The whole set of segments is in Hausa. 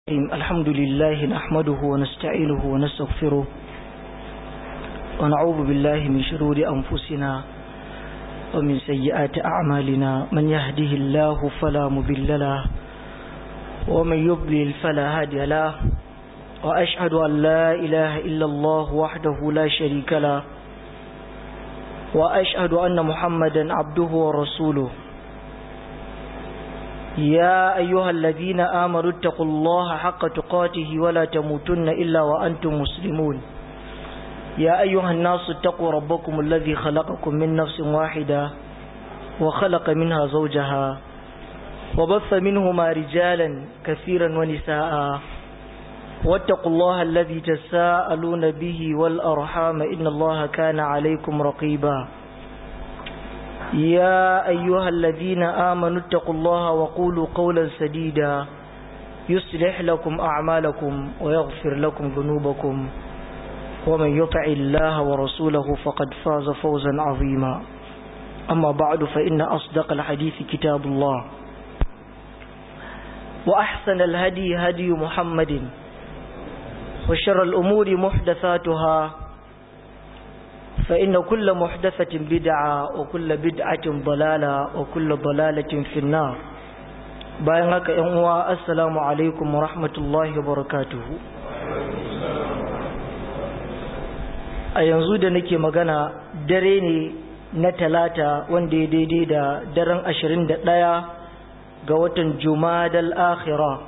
الحمد لله نحمده ونستعينه ونستغفره ونعوذ بالله من شرور أنفسنا ومن سيئات أعمالنا من يهده الله فلا مضل له ومن يضلل فلا هادي له وأشهد أن لا إله إلا الله وحده لا شريك له وأشهد أن محمدا عبده ورسوله يا أيها الذين آمنوا اتقوا الله حق تقاته ولا تموتن إلا وأنتم مسلمون يا أيها الناس اتقوا ربكم الذي خلقكم من نفس واحدة وخلق منها زوجها وبث منهما رجالا كثيرا ونساء واتقوا الله الذي تساءلون به والأرحام إن الله كان عليكم رقيبا يا أيها الذين آمنوا اتقوا الله وقولوا قولا سديدا يصلح لكم أعمالكم ويغفر لكم ذنوبكم ومن يطع الله ورسوله فقد فاز فوزا عظيما أما بعد فإن أصدق الحديث كتاب الله وأحسن الهدي هدي محمد وشر الأمور محدثاتها فإن كل محدثة بدعة وكل بدعة ضلالة وكل ضلالة في النار bayan haka ‘yan uwa assalamu alaikum wa rahmatullahi wa barakatuhu a yanzu da nake magana dare ne na talata wanda ya daidai da daren ashirin da ɗaya ga watan jumadal akhira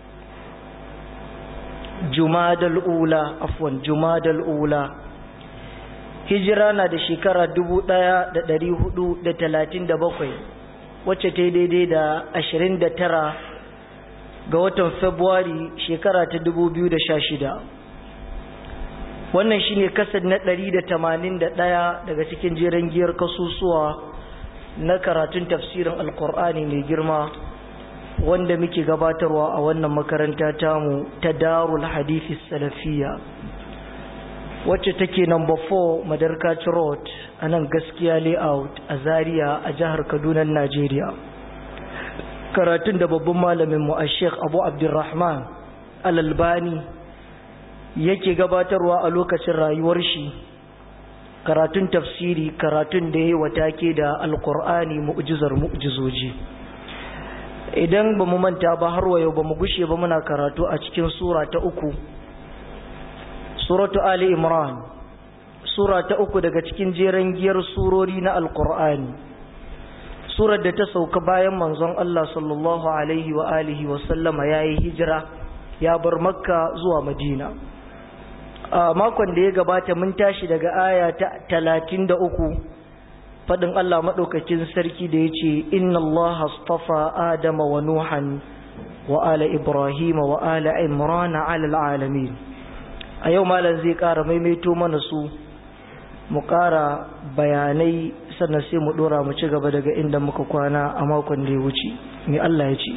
jumadal ula afwan jumadal ula hijira na da shekara dubu ɗaya da ɗari hudu da talatin da bakwai wacce ta daidai da ashirin da tara ga watan februari shekara ta dubu biyu da sha shida wannan shine kasar na ɗari da tamanin da ɗaya daga cikin jiran giyar kasusuwa na karatun tafsirin alkur'ani mai girma wanda muke gabatarwa a wannan makaranta tamu ta darul hadithi salafiya wacce take number 4 madarkaci road a nan gaskiya layout a zaria a jihar kaduna najeriya karatun da babban malaminmu a sheikh abu abdurrahman alalbani yake gabatarwa a lokacin rayuwar shi karatun tafsiri karatun da ya yi watake da alkur'ani mu'jizar mu'jizoji idan ba mu manta ba har wa yau ba mu gushe ba muna karatu a cikin sura ta uku suratu ali imran sura ta uku daga cikin jeren giyar surori na alkur'ani surar da ta sauka bayan manzon Allah sallallahu alaihi wa alihi wa sallama yayi hijira ya bar makka zuwa madina a makon da ya gabata mun tashi daga aya ta talatin da uku faɗin Allah maɗaukakin sarki da ya ce inna Allah astafa adama wa nuhan wa ala ibrahima wa ala imrana ala alamin a yau malam zai ƙara maimaito mana su mu ƙara bayanai sannan sai mu ɗora mu ci gaba daga inda muka kwana a makon da ya wuce mai Allah ya ce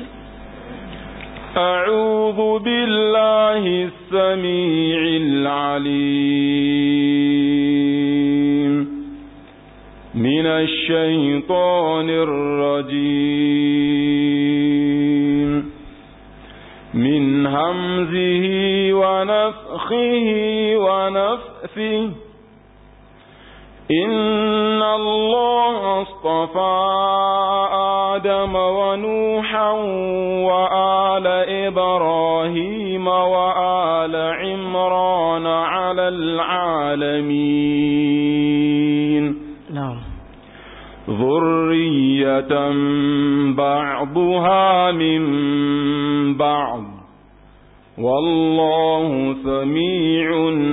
أعوذ بالله السميع العليم من الشيطان الرجيم من همزه ونفخه ونفثه إن الله اصطفى آدم ونوحا وآل إبراهيم وآل عمران على العالمين نعم ذرية بعضها من بعض والله سميع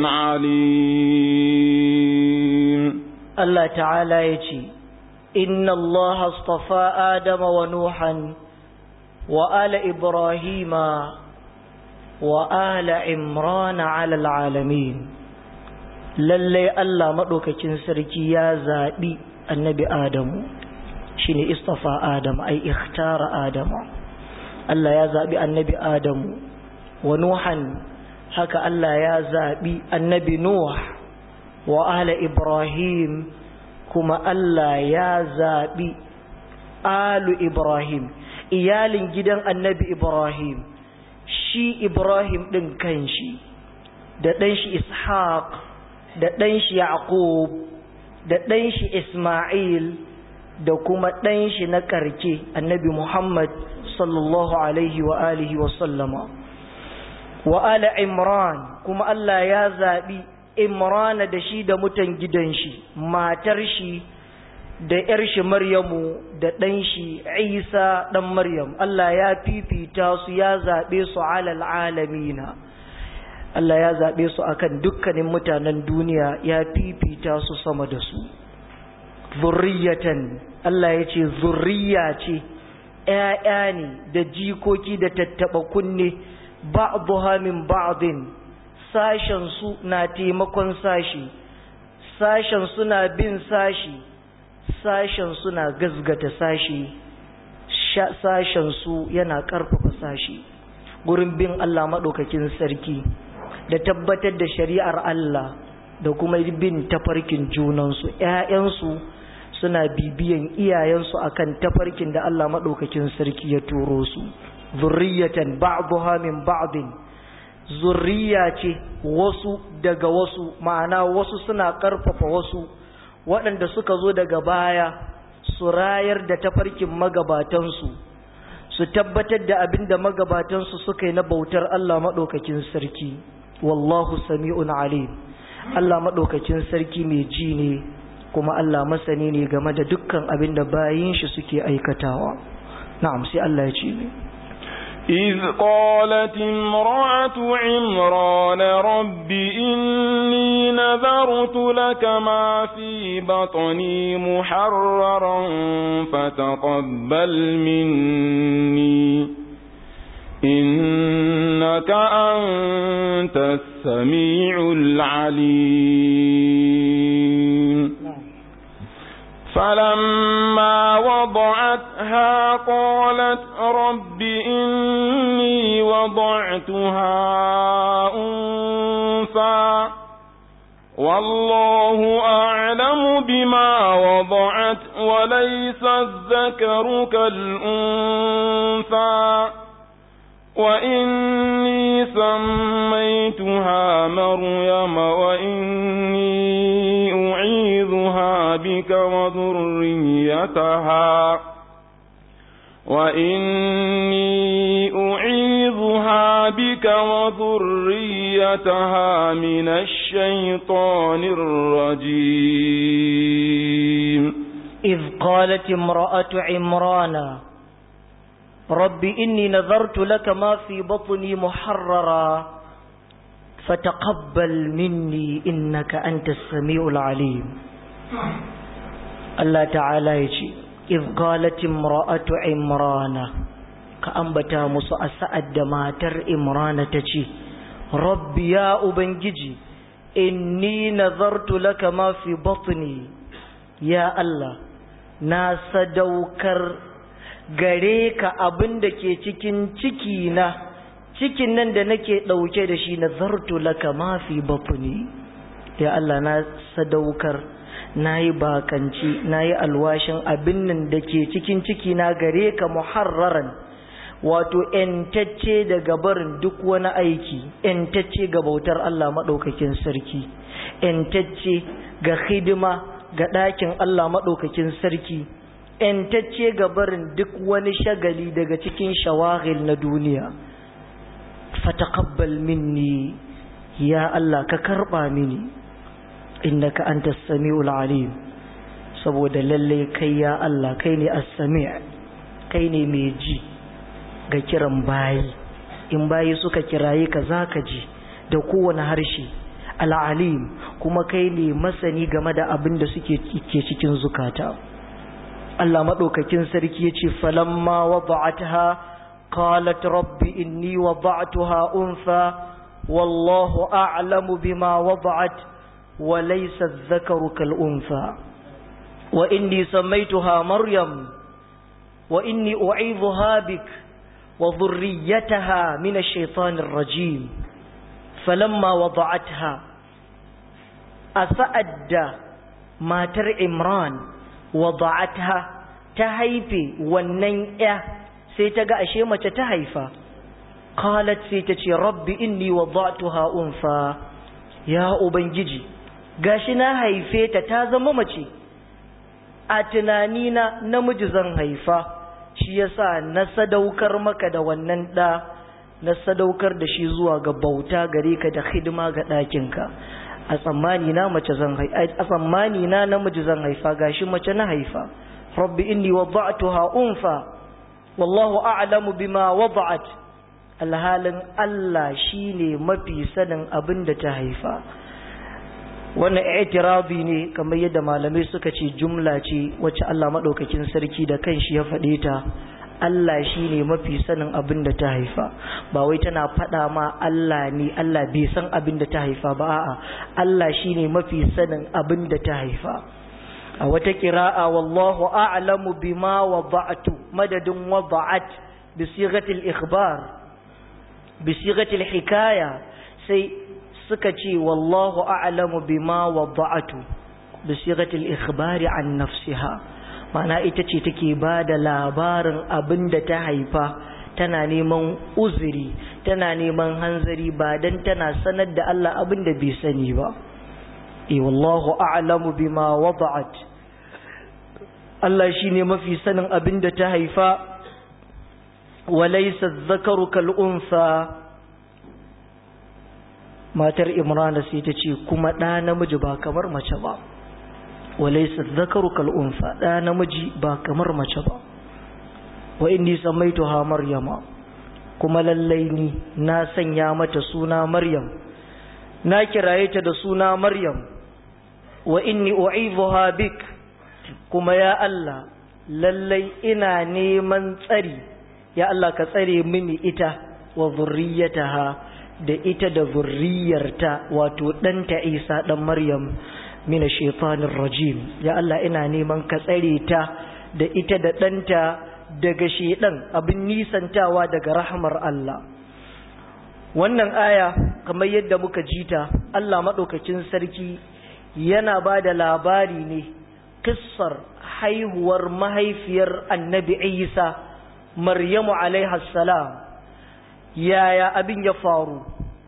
عليم Allah ta'ala ya ce, Inna Allah astafa Adama wa Nuhan wa ala Ibrahima wa ala Imrana ala alamin. Lallai Allah maɗaukakin sarki ya zaɓi annabi Adamu, shi ne istafa Adam, ai, ikhtara Adamu. Allah ya zaɓi annabi Adamu, wa Nuhan, haka Allah ya zaɓi annabi Nuh. wa ala Ibrahim kuma Allah ya zaɓi alu Ibrahim iyalin gidan annabi Ibrahim shi Ibrahim ɗin kanshi da ɗanshi Ishaq da ɗanshi Yaqub da ɗanshi Ismail da kuma ɗanshi na ƙarke annabi Muhammad sallallahu alaihi wa alihi wa sallama wa ala Imran kuma Allah ya zaɓi Imran da shi da mutan gidan shi matar shi da ‘yar shi Maryamu da ɗan shi Isa ɗan Maryam, Allah ya fifita su ya zaɓe su alal alamina. Allah ya zaɓe su akan dukkanin mutanen duniya ya fifita su sama da su. Zurriyatan, Allah ya ce zurriya ce, ‘ya'ya ne da jikoki da tattaɓa kunne, ba'duha min ba'din, sashen su na taimakon sashi, sashen suna bin sashi. sashen suna gazgata sashi sashen su yana ƙarfafa sashi gurin bin Allah maɗaukakin sarki da tabbatar da shari'ar Allah da kuma bin tafarkin junansu ‘ya'yansu suna bibiyan iyayensu akan tafarkin da Allah maɗaukakin sarki ya turo su zurriyatan ba'dha min ba'din zurriya ce wasu daga wasu ma'ana wasu suna ƙarfafa wasu waɗanda suka zo daga baya su rayar da tafarkin magabatansu su tabbatar da abin da magabatansu suka yi na bautar Allah maɗaukakin sarki wallahu sami'un alim Allah maɗaukakin sarki mai ji ne kuma Allah masani ne game da dukkan abin da bayin shi suke aikatawa na'am sai Allah ya ce ne إذ قالت امرأة عمران رب إني نذرت لك ما في بطني محررا فتقبل مني إنك أنت السميع العليم فلما وضعتها قالت رب إني وضعتها أنثى والله أعلم بما وضعت وليس الذكر كالأنثى وإني سميتها مريم وإني أعيذها بك وذريتها وإني أعيذها بك وذريتها من الشيطان الرجيم إذ قالت امرأة عمران رب إني نذرت لك ما في بطني محررا فتقبل مني إنك أنت السميع العليم الله تعالى يجي إذ قالت امرأة عمران كأنبتا مسوء سأد ماتر إمران تجي رب يا أبنجي إني نذرت لك ما في بطني يا الله ناس دوكر gare ka abin da ke cikin ciki na cikin nan da nake ɗauke da shi na zartu laka mafi batuni ya Allah na sadaukar na yi bakanci na yi alwashin abin nan da ke cikin ciki na gare ka muharraran wato ‘yantacce daga barin duk wani aiki ‘yantacce ga bautar Allah maɗaukakin sarki ‘yantacce ga hidima ga ɗakin Allah maɗaukakin sarki ‘yantacce ga barin duk wani shagali daga cikin shawagil na duniya fataqabbal minni ya Allah ka karɓa mini innaka anta sami'ul alim saboda lalle kai ya Allah kai ne as-sami' kai ne mai ji ga kiran bayi in bayi suka kiraye ka zaka ji da kowane harshe al-alim kuma kai ne masani game da abin da suke ke cikin zukata Allah madaukakin sarki yace falamma wada'atha qalat rabbi inni wada'tuha untha wallahu a'lamu bima wada'at وليس الذكر كالأنثى وإني سميتها مريم وإني أعيذها بك وذريتها من الشيطان الرجيم فلما وضعتها أفأدى ما تر إمران وضعتها تهيفي والنيئة سيتقى أشيمة تهيفا qalat sai ta ce rabbi inni wada'tuha unfa ya ubangiji gashi na haife ta ta zama mace a tunanina namiji zan haifa shi yasa na sadaukar maka da wannan ɗa na sadaukar da shi zuwa ga bauta gare ka da hidima ga ɗakinka a tsammani na mace zan haifa a tsammani na namiji zan haifa gashi mace na haifa rabbi inni wada'tuha unfa wallahu a'lamu bima wada'at alhalin Allah shine mafi sanin abin da ta haifa wannan i'tirabi ne kamar yadda malamai suka ce jumla ce wacce Allah madaukakin sarki da kanshi ya faɗe ta Allah shine mafi sanin abin da ta haifa ba wai tana faɗa ma Allah ne Allah bai san abin da ta haifa ba a'a Allah shine mafi sanin abin da ta haifa a wata kira'a wallahu a'lamu bima wada'tu madadin wada'at bi sighatil ikhbar bi sighatil hikaya sai suka ce wallahu a'lamu bima wada'tu bi sighatil ikhbari an nafsiha mana ita ce take ba da labarin abin da ta haifa tana neman uzuri tana neman hanzari ba dan tana sanar da Allah abin da bai sani ba eh wallahu a'lamu bima wada'at Allah shine mafi sanin abin da ta haifa walaysa dhakaru kal unsa matar imrana sai ta ce kuma ɗa namiji ba kamar mace ba walaisa zakaru kal'unfa ɗa namiji ba kamar mace ba wa inni samaitu ha maryama kuma lallai ni na sanya mata suna maryam na kiraye ta da suna maryam wa inni u'idhuha bik kuma ya Allah lallai ina neman tsari ya Allah ka tsare mini ita wa zurriyataha da ita da zurriyarta wato ɗanta isa ɗan maryam mina shaitanin rajim ya Allah ina neman ka tsare ta da ita da ɗanta daga shaiɗan abin nisantawa daga rahmar Allah wannan aya kamar yadda muka jita Allah maɗaukacin sarki yana ba da labari ne kissar haihuwar mahaifiyar annabi isa maryamu alaihassalam yaya abin ya faru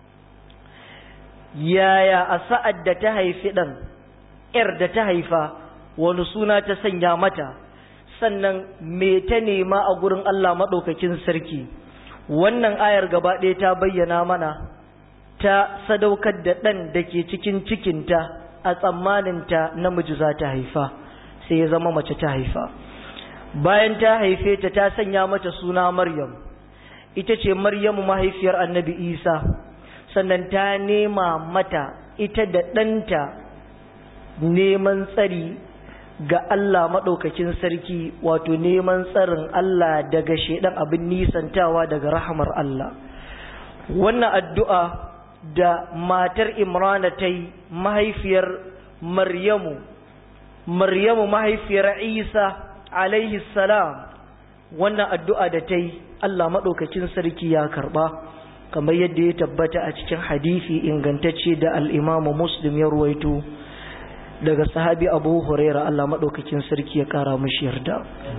yaya a sa'ad da ta haifi ɗan ‘yar da ta haifa wani suna ta sanya mata sannan me ta nema a gurin Allah maɗaukakin sarki wannan ayar gaba ɗaya ta bayyana mana ta sadaukar da ɗan da ke cikin cikinta a tsammaninta namiji za ta haifa sai ya zama mace ta haifa bayan ta haife ta ta sanya mata suna maryam ita ce maryamu mahaifiyar annabi isa sannan ta nema mata ita da ɗanta neman tsari ga Allah maɗaukakin sarki wato neman tsarin Allah daga shaidan abin nisantawa daga rahamar Allah wannan addu'a da matar imrana ta yi mahaifiyar maryamu maryamu mahaifiyar isa alaihi salam wannan addu'a da ta yi Allah maɗaukacin sarki ya karɓa kamar yadda ya tabbata a cikin hadisi ingantacce da al'imamu muslim ya ruwaito daga sahabi abu huraira Allah maɗaukacin sarki ya ƙara mashi yarda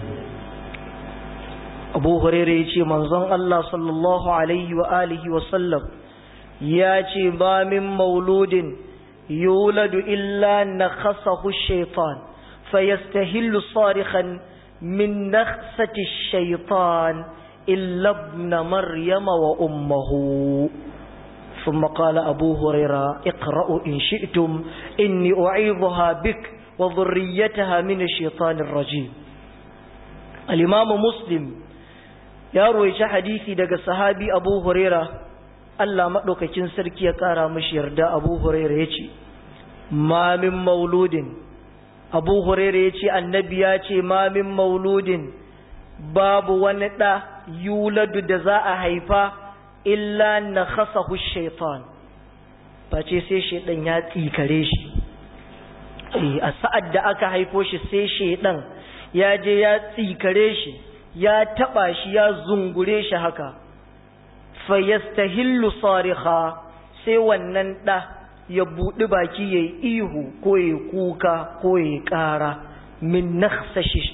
abu huraira ya ce manzon Allah sallallahu alaihi wa alihi wasallam ya ce ba min mauludin yuladu illa na khasahu shaitan fayastahillu sarihan min nakhsati shaitan illa ibn maryama wa ummuhu ثم قال أبو هريرة اقرأوا إن شئتم إني أعيذها بك وذريتها من الشيطان الرجيم الإمام مسلم يروي حديثي دقى صحابي أبو هريرة Allah maɗaukacin sarki ya ƙara mashi yarda Abu Huraira ya ce, Ma min mauludin, Abu Huraira ya ce, annabi ya ce, Ma min mauludin, babu wani ɗa yuladu da za a haifa, illa na khasahu shaitan, face sai shaidan ya tsikare shi. A sa'ad da aka haifo shi sai shaidan ya je ya tsikare shi, ya taɓa shi, ya zungure shi haka. fayastahillu sariha sai wannan ɗa ya buɗi baki ya yi ihu ko ya kuka ko ya ƙara min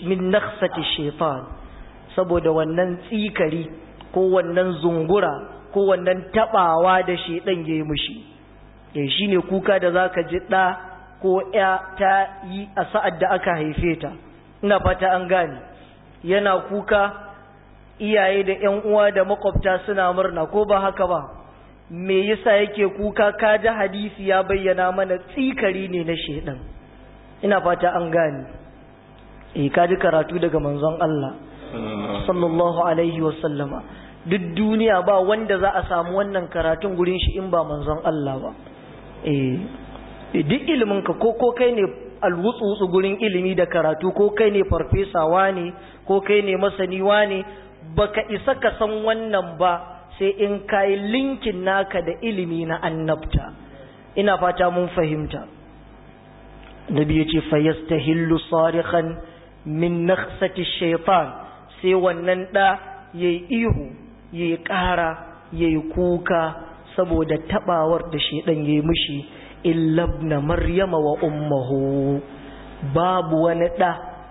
nakhsati shaitan saboda wannan tsikari ko wannan zungura ko wannan tabawa da shedan yayi mishi eh shine kuka da zaka ji da ko ya ta yi a sa'ad da aka haife ta ina fata an gane yana kuka iyaye da ƴan uwa da makwabta suna murna ko ba haka ba me yasa yake kuka ka ji hadisi ya bayyana mana tsikari ne na shedan ina fata an gane eh ka ji karatu daga manzon Allah sallallahu alaihi wa sallama duk duniya ba wanda za a samu wannan karatun gurin shi in ba manzon Allah ba eh duk ilimin ka ko ko kai ne alwutsu gurin ilimi da karatu ko kai ne farfesawa ne ko kai ne masaniwa ne baka isa ka san wannan ba sai in kai linkin naka da ilimi na annabta ina fata mun fahimta nabi yace fayastahillu sarikhan min nakhsati shaytan sai wannan da yayi ihu yayi ƙara yayi kuka saboda tabawar da shedan yayi mishi illabna maryama wa ummuhu babu wani da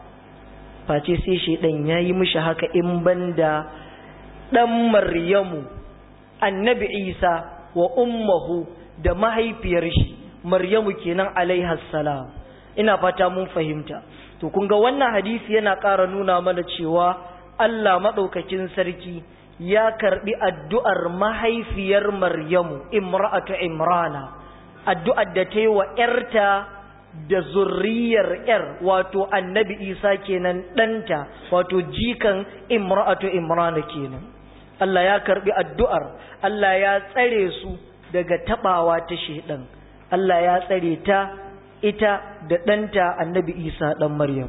face sai shedan yayi mishi haka in banda dan maryamu annabi isa wa ummuhu da mahaifiyar shi maryamu kenan alaiha salam ina fata mun fahimta to kun ga wannan hadisi yana ƙara nuna mana cewa Allah madaukakin sarki ya karbi addu'ar mahaifiyar maryamu imra'atu imrana addu'ar da ta yi wa ‘yarta da zurriyar ‘yar wato annabi isa kenan ɗanta wato jikan imra'atu imrana kenan Allah ya karbi addu'ar Allah ya tsare su daga taɓawa ta shaidan Allah ya tsare ta ita da ɗanta annabi isa ɗan maryam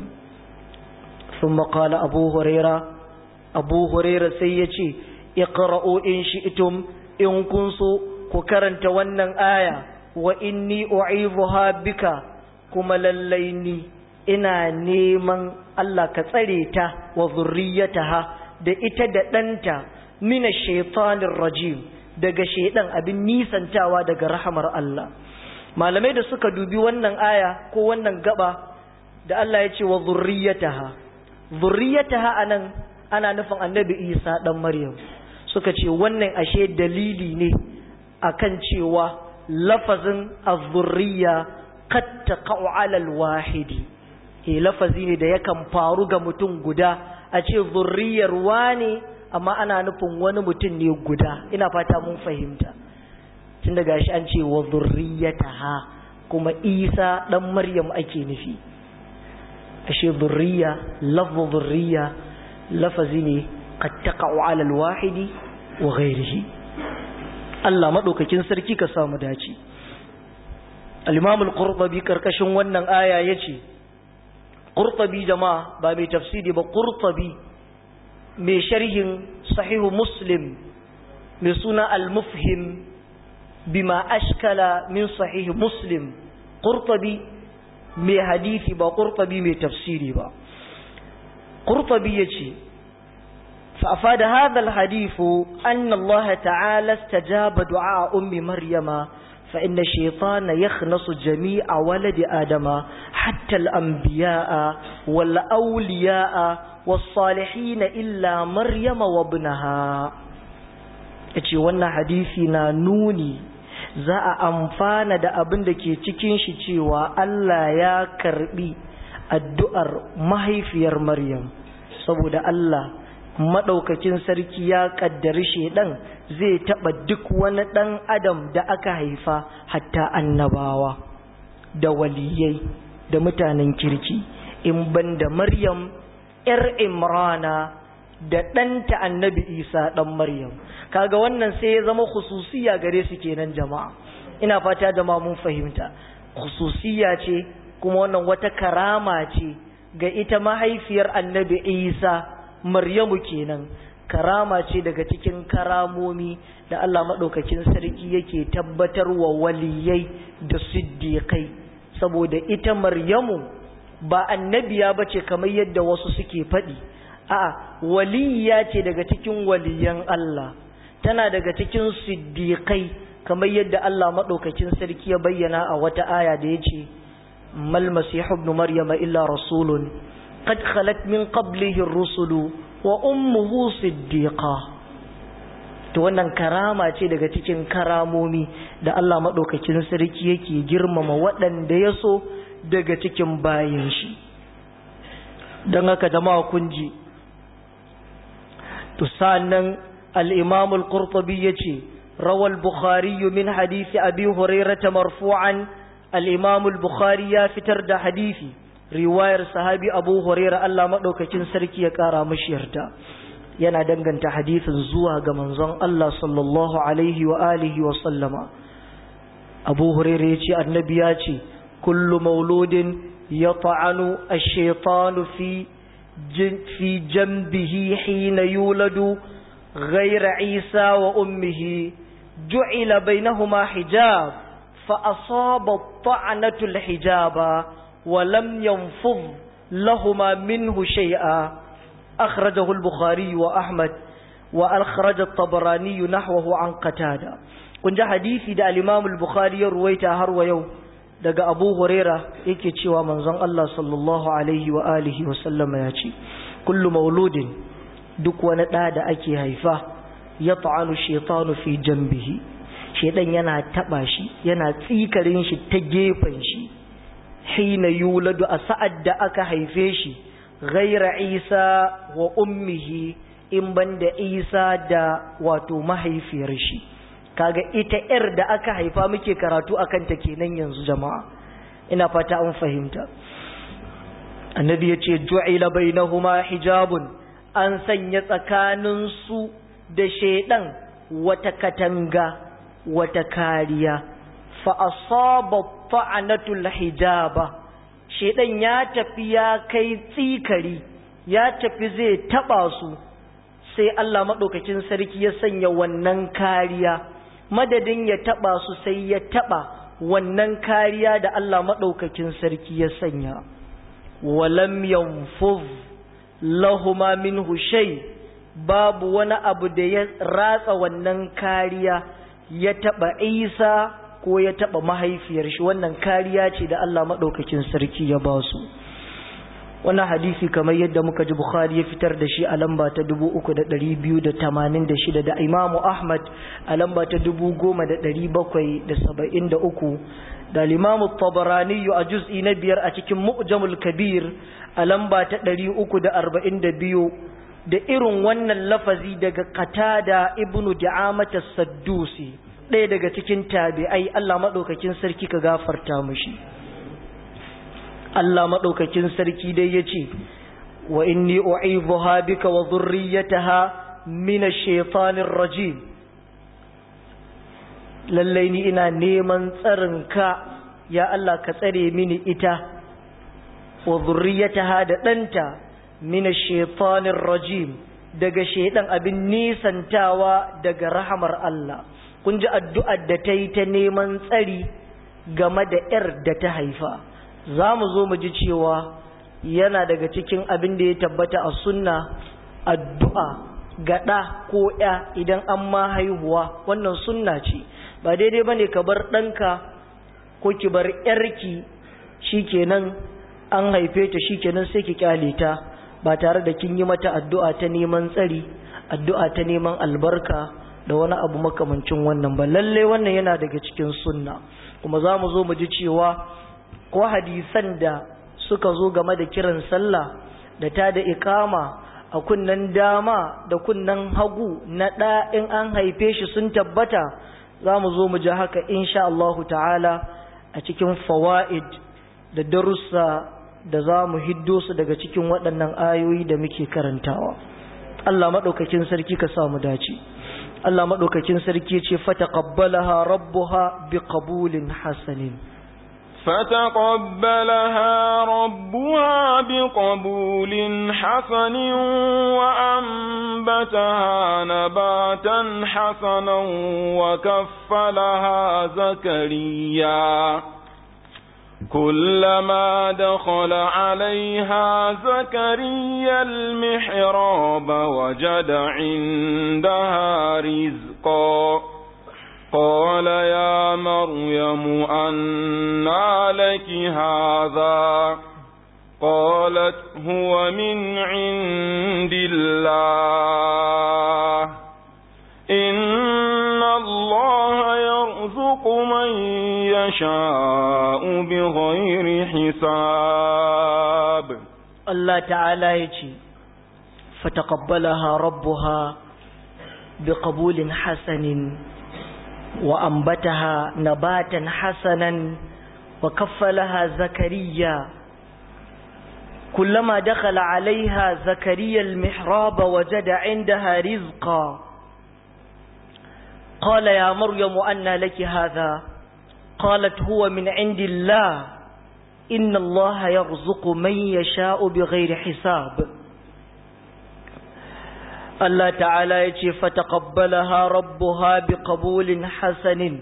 sun maƙala abu huraira abu huraira sai ya ce iqra'u in shi'tum in kun so ku karanta wannan aya wa inni u'idhuha bika kuma lallai ni ina neman Allah ka tsare ta wa zurriyataha da ita da ɗanta mina shaitanir rajim daga shaidan abin nisantawa daga rahamar Allah malamai da suka dubi wannan aya ko wannan gaba da Allah ya ce wa zurriyataha zurriyataha anan ana nufin annabi Isa dan Maryam suka ce wannan ashe dalili ne akan cewa lafazin az-zurriya qad taqa'u 'ala al-wahidi eh lafazi ne da yakan faru ga mutum guda a ce zurriyar wani amma ana nufin wani mutum ne guda ina fata mun fahimta tun daga shi an ce wa zurriyataha kuma Isa dan Maryam ake nufi ashe zurriya lafzu zurriya lafazi ne qad taqa'u 'ala al-wahidi wa ghayrihi Allah madaukakin sarki ka samu dace al-Imam al-Qurtubi karkashin wannan aya yace Qurtubi jama'a ba mai tafsiri ba Qurtubi mai sharhin sahihu Muslim mai suna al-Mufhim bima ashkala min sahih Muslim Qurtubi mai hadisi ba Qurtubi mai tafsiri ba Qurtubi yace فأفاد هذا الحديث أن الله تعالى استجاب دعاء أم مريم فإن الشيطان يخنص جميع ولد آدم حتى الأنبياء والأولياء والصالحين إلا مريم وابنها yace wannan hadisi na nuni za a amfana da abin da ke cikin shi cewa Allah ya karbi addu'ar mahaifiyar Maryam saboda Allah maɗaukakin sarki ya ƙaddari shaiɗan zai taɓa duk wani ɗan adam da aka haifa hatta annabawa da waliyai da mutanen kirki in ban da maryam ‘yar imrana da ɗanta annabi isa ɗan maryam kaga wannan sai ya zama khususiya gare su kenan jama'a ina fata jama'a mun fahimta khususiya ce kuma wannan wata karama ce ga ita mahaifiyar annabi isa Maryamu kenan karama ce daga cikin karamomi da Allah maɗaukakin sarki yake tabbatar wa waliyai da siddiƙai saboda ita Maryamu ba annabiya ba ce kamar yadda wasu suke faɗi a'a waliya ce daga cikin waliyan Allah tana daga cikin siddiƙai kamar yadda Allah maɗaukakin sarki ya bayyana a wata aya da ya ce mal masihu ibn maryama illa rasulun قد خلت من قبله الرسل وأمه صديقة to wannan karama ce daga cikin karamomi da Allah maɗaukakin sarki yake girmama waɗanda ya so daga cikin bayan shi don haka jama'a kun ji to sannan al-imam al-qurtubi yace rawal bukhari min hadisi abi hurairah marfu'an al-imam al-bukhari ya fitar da hadisi riwayar sahabi abu hurairah Allah madaukakin sarki ya kara mishi yarda yana danganta hadisin zuwa ga manzon Allah sallallahu alaihi wa alihi wa sallama abu hurairah yace annabi ya ce kullu mauludin yata'anu ash-shaytanu fi في جنبه حين يولد غير عيسى وأمه جعل بينهما حجاب فأصاب الطعنة الحجاب ولم ينفض لهما منه شيئا أخرجه البخاري وأحمد وأخرج الطبراني نحوه عن قتادة كنت حديثي دا الإمام البخاري رويته هرو يوم daga abu huraira yake cewa manzon Allah sallallahu alaihi wa alihi wa sallama ya ce kullu mauludin duk wani ɗa da ake haifa ya ta'anu shaitanu fi jambihi shaitan yana taɓa shi yana tsikarin shi ta gefen shi hina yuladu a sa'ad da aka haife shi ghaira isa wa ummihi in banda isa da wato mahaifiyar shi kaga ita yar da aka haifa muke karatu akan ta kenan yanzu jama'a ina fata an fahimta annabi yace ju'ila bainahuma hijabun an sanya tsakanin su da shedan wata katanga wata kariya fa asaba ta'anatul hijaba shedan ya tafi ya kai tsikari ya tafi zai taba su sai Allah madaukakin sarki ya sanya wannan kariya madadin ya taba su sai ya taba wannan kariya da Allah maɗaukakin sarki ya sanya walam yanfuz lahuma minhu shay babu wani abu da ya ratsa wannan kariya ya taba Isa ko ya taba mahaifiyar shi wannan kariya ce da Allah maɗaukakin sarki ya ba su wannan hadisi kamar yadda muka ji Bukhari ya fitar da shi a lamba ta 3286 da Imam Ahmad a lamba ta 10773 da Imam Tabarani a juz'i na biyar a cikin Mu'jamul Kabir a lamba ta 342 da irin wannan lafazi daga Qatada ibnu Da'amah as-Saddusi ɗaya daga cikin tabi'ai Allah madaukakin sarki ka gafarta mishi Allah maɗaukakin sarki dai ya ce, Wa inni u'idhuha bika wa zurriyataha min ash-shaytanir rajim lallai ni ina neman tsarinka ya Allah ka tsare mini ita wa zurriyataha da ɗanta min ash-shaytanir rajim daga shaidan abin nisantawa daga rahamar Allah kun ji addu'ar da ta yi ta neman tsari game da ‘yar da ta haifa’ za mu zo mu ji cewa yana daga cikin abin da ya tabbata a sunna addu'a ga ɗa ko ‘ya idan an ma haihuwa wannan sunna ce ba daidai ba ne ka bar ɗanka ko ki bar ‘yarki shi kenan an haife ta shi kenan sai ki kyale ta ba tare da kin yi mata addu'a ta neman tsari addu'a ta neman albarka da wani abu makamancin wannan ba lalle wannan yana daga cikin sunna kuma za mu zo mu ji cewa ko hadisan da suka zo game da kiran sallah da ta da ikama a kunnan dama da kunnan hagu na ɗa in an haife shi sun tabbata za mu zo mu ji haka insha Allahu ta'ala a cikin fawa'id da darussa da za mu hiddo su daga cikin waɗannan ayoyi da muke karantawa Allah maɗaukakin sarki ka sa mu dace Allah maɗaukakin sarki ce fata qabbalaha rabbuha bi qabulin hasanin فتقبلها ربها بقبول حسن وأنبتها نباتا حسنا وكفلها زكريا كلما دخل عليها زكريا المحراب وجد عندها رزقا قال يا مريم أنى لك هذا قالت هو من عند الله إن يرزق من يشاء بغير حساب الله تعالى يجي فتقبلها ربها بقبول حسن وأنبتها نباتا حسنا وكفلها زكريا كلما دخل عليها زكريا المحراب وجد عندها رزقا قال يا مريم أن لك هذا قالت هو من عند الله إن الله يرزق من يشاء بغير حساب الله تعالى يجي فتقبلها ربها بقبول حسن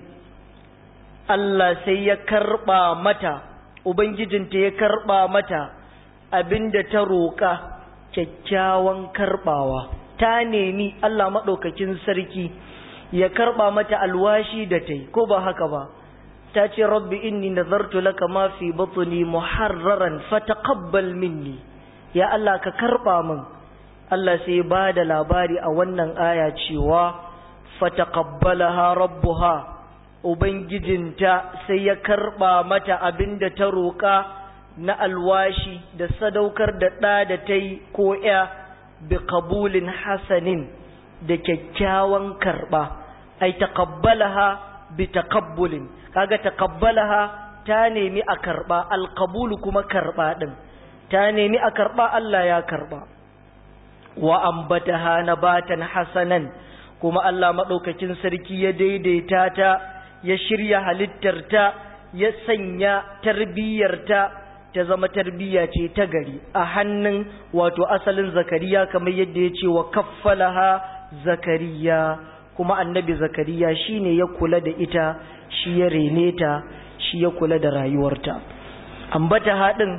الله سيكربا متى وبنجدنت يكربا متى abinda ta roƙa kyakkyawan karɓawa ta nemi Allah maɗaukakin sarki ya karɓa mata alwashi da ta yi ko ba haka ba ta ce rabbi inni nazartu laka ma fi batni muharraran fataqabbal minni ya Allah ka karɓa min Allah sai ba da labari a wannan aya cewa fataqabbalaha rabbuha ubangijinta sai ya karɓa mata abinda ta roƙa na alwashi da sadaukar da ɗa da ta yi ko ya bi kabulin hasanin da kyakkyawan karɓa ai taqabbalaha bi taqabbulin kaga taqabbalaha ta nemi a karɓa alqabulu kuma karɓa din ta nemi a karɓa Allah ya karɓa wa ambataha nabatan hasanan kuma Allah madaukakin sarki ya daidaita ta ya shirya halittarta ya sanya tarbiyyarta ta zama tarbiyya ce ta gari a hannun wato asalin zakariya kamar yadda ya ce wa kaffalaha zakariya kuma annabi zakariya shine ya kula da ita shi ya rene ta shi ya kula da rayuwarta ambataha din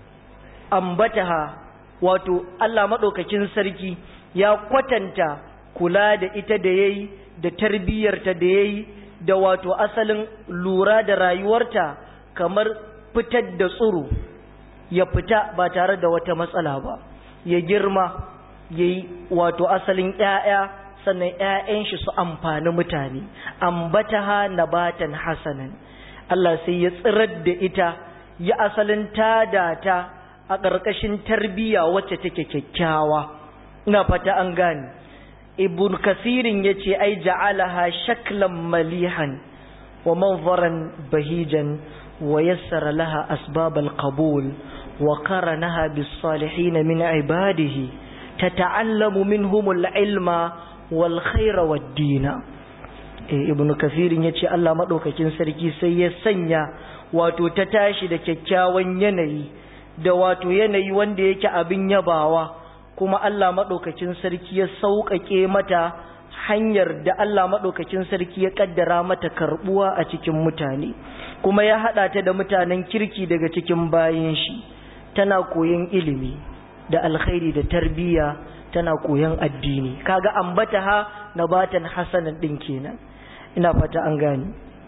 ambataha wato Allah madaukakin sarki ya kwatanta kula da ita da yayi da tarbiyyarta da yayi da wato asalin lura da rayuwarta kamar fitar da tsoro ya fita ba tare da wata matsala ba ya girma ya yi wato asalin ‘ya'ya sannan ‘ya'yan shi su amfani mutane ambataha nabatan hasanan Allah sai ya tsirar da ita ya asalin tada ta a ƙarƙashin tarbiyya wacce take kyakkyawa ina fata an gane ibn kasirin ya ce ai ja'alaha shaklan malihan wa manzaran bahijan ويسر لها أسباب القبول وقرنها بالصالحين من عباده تتعلم منهم العلم والخير والدين ibn kathir yace Allah madaukakin sarki sai ya sanya wato ta tashi da kyakkyawan yanayi da wato yanayi wanda yake abin yabawa kuma Allah madaukakin sarki ya sauƙaƙe mata hanyar da Allah madaukakin sarki ya kaddara mata karbuwa a cikin mutane kuma ya haɗa ta da mutanen kirki daga cikin bayan shi tana koyon ilimi da alkhairi da tarbiyya tana koyon addini kaga ambata ha nabatan hasanan din kenan ina fata an gani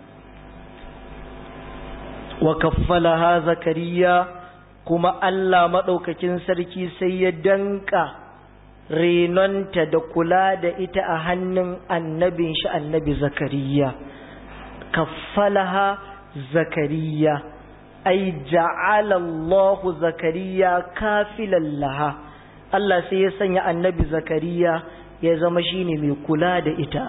wa kaffalaha zakariya kuma Allah madaukakin sarki sai ya danka renonta da kula da ita a hannun annabin shi annabi zakariya kaffalaha zakariya ai ja'ala Allah zakariya kafilan laha Allah sai ya sanya annabi zakariya ya zama shine mai kula da ita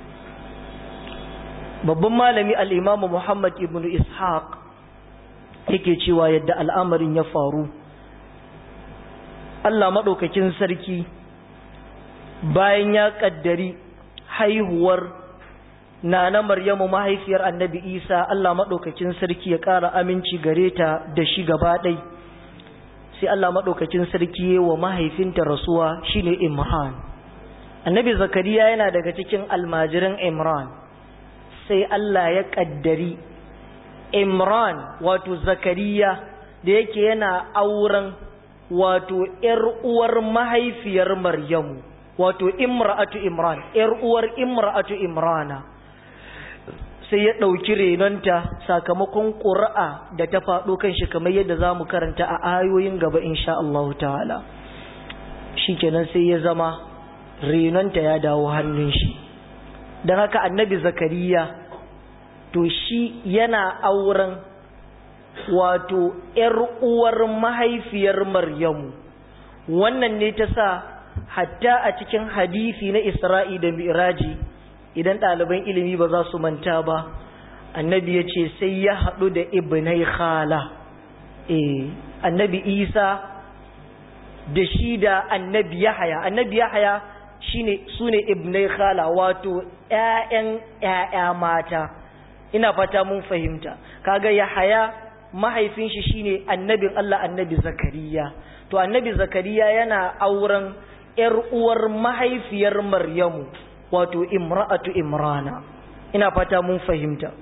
babban malami al-imamu Muhammad ibn Ishaq yake cewa yadda al'amarin ya faru Allah madaukakin sarki bayan ya kaddari haihuwar Nana Maryamu mahaifiyar Annabi Isa Allah maɗaukakin sarki ya ƙara aminci gare ta da shi gaba ɗai sai Allah maɗaukakin sarki wa mahaifinta rasuwa shine Imran Annabi Zakariya yana daga cikin almajiran Imran sai Allah ya ƙaddari Imran wato Zakariya da yake yana auren wato ‘yar uwar mahaifiyar Maryamu wato imra'atu Imran ‘yar uwar imra'atu Imrana sai ya ɗauki renonta sakamakon ƙura'a da ta faɗo kan shi kamar yadda za mu karanta a ayoyin gaba insha Allah ta'ala shi kenan sai ya zama renonta ya dawo hannun shi don haka annabi zakariya to shi yana auren wato ‘yar uwar mahaifiyar Maryamu wannan ne ta sa hatta a cikin hadisi na Isra'i da Miraji idan ɗaliban ilimi ba za su manta ba annabi ya ce sai ya haɗu da ibnai khala eh annabi Isa da shi da annabi Yahaya annabi Yahaya shine sune ibnai khala wato ƴaƴan ƴaƴa mata ina fata mun fahimta kaga Yahaya mahaifin shi shine annabin Allah annabi Zakariya to annabi Zakariya yana auren ƴar uwar mahaifiyar Maryamu wato imra'atu Imrana ina fata mun fahimta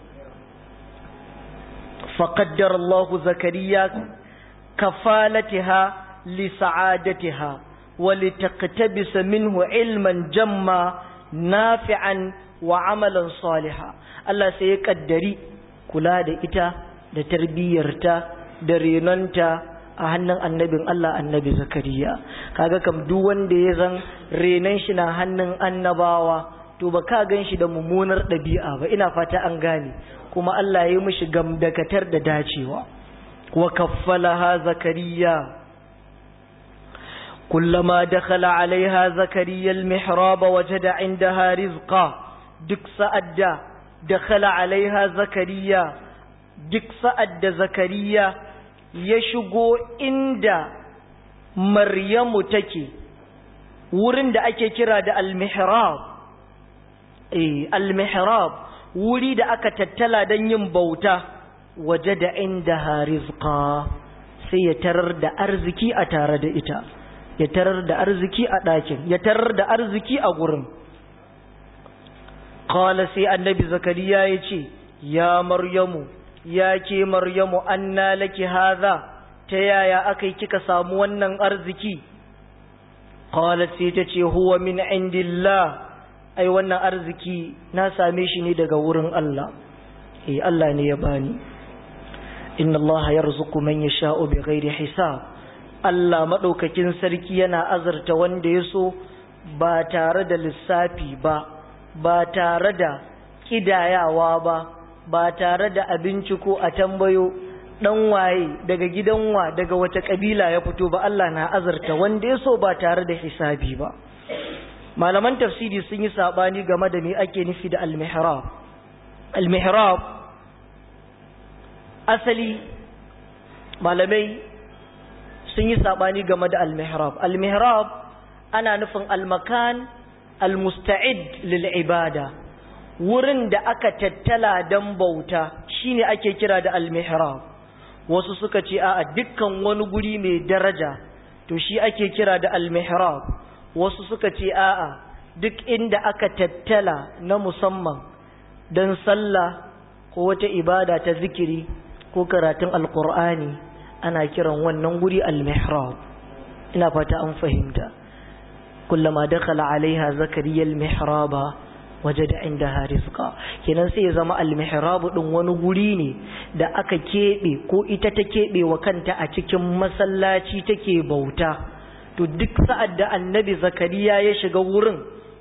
faqaddara Allahu Zakariya kafalatiha li sa'adatiha wa litaqtabisa minhu ilman jamma nafi'an wa amalan saliha Allah sai ya kaddari kula da ita da tarbiyyarta da renonta a hannun annabin Allah annabi Zakariya kaga kam duk wanda ya zan renon shi na hannun annabawa to ba ka gan shi da mummunar ɗabi'a ba ina fata an gane kuma Allah ya yi mishi gamdakatar da dacewa wa kaffalaha Zakariya كلما دخل عليها زكريا المحراب وجد عندها رزقا دك سأد دخل عليها زكريا duk sa'ad da zakariya ya shigo inda maryamu take wurin da ake kira da al-mihrab eh al-mihrab wuri da aka tattala don yin bauta waje da inda harizqa sai ya tarar da arziki a tare da ita ya tarar da arziki a ɗakin ya tarar da arziki a gurin qala sai annabi zakariya ya ce ya maryamu ya ke maryamu anna laki haza ta yaya aka kika samu wannan arziki qalat sai ta ce huwa min indillah ai wannan arziki na same shi ne daga wurin Allah eh Allah ne ya bani inna Allah yarzuqu man yasha'u bighairi hisab Allah madaukakin sarki yana azurta wanda ya so ba tare da lissafi ba ba tare da kidayawa ba ba tare da abinci ko a tambayo dan waye daga gidan wa daga wata kabila ya fito ba Allah na azurta wanda ya so ba tare da hisabi ba malaman tafsiri sun yi sabani game da me ake nufi da al-mihrab al-mihrab asali malamai sun yi sabani game da al-mihrab al-mihrab ana nufin al-makan al-musta'id lil ibada wurin da aka tattala dan bauta shine ake kira da al-mihrab wasu suka ce a dukkan wani guri mai daraja to shi ake kira da al-mihrab wasu suka ce a'a duk inda aka tattala na musamman don sallah ko wata ibada ta zikiri ko karatun alkur'ani ana kiran wannan guri al-mihrab ina fata an fahimta kullama dakhala alaiha zakariya al-mihraba wajada indaha rizqa kenan sai ya zama al-mihrab din wani guri ne da aka kebe ko ita ta kebe wa kanta a cikin masallaci take bauta to duk sa'ad da annabi zakariya ya shiga wurin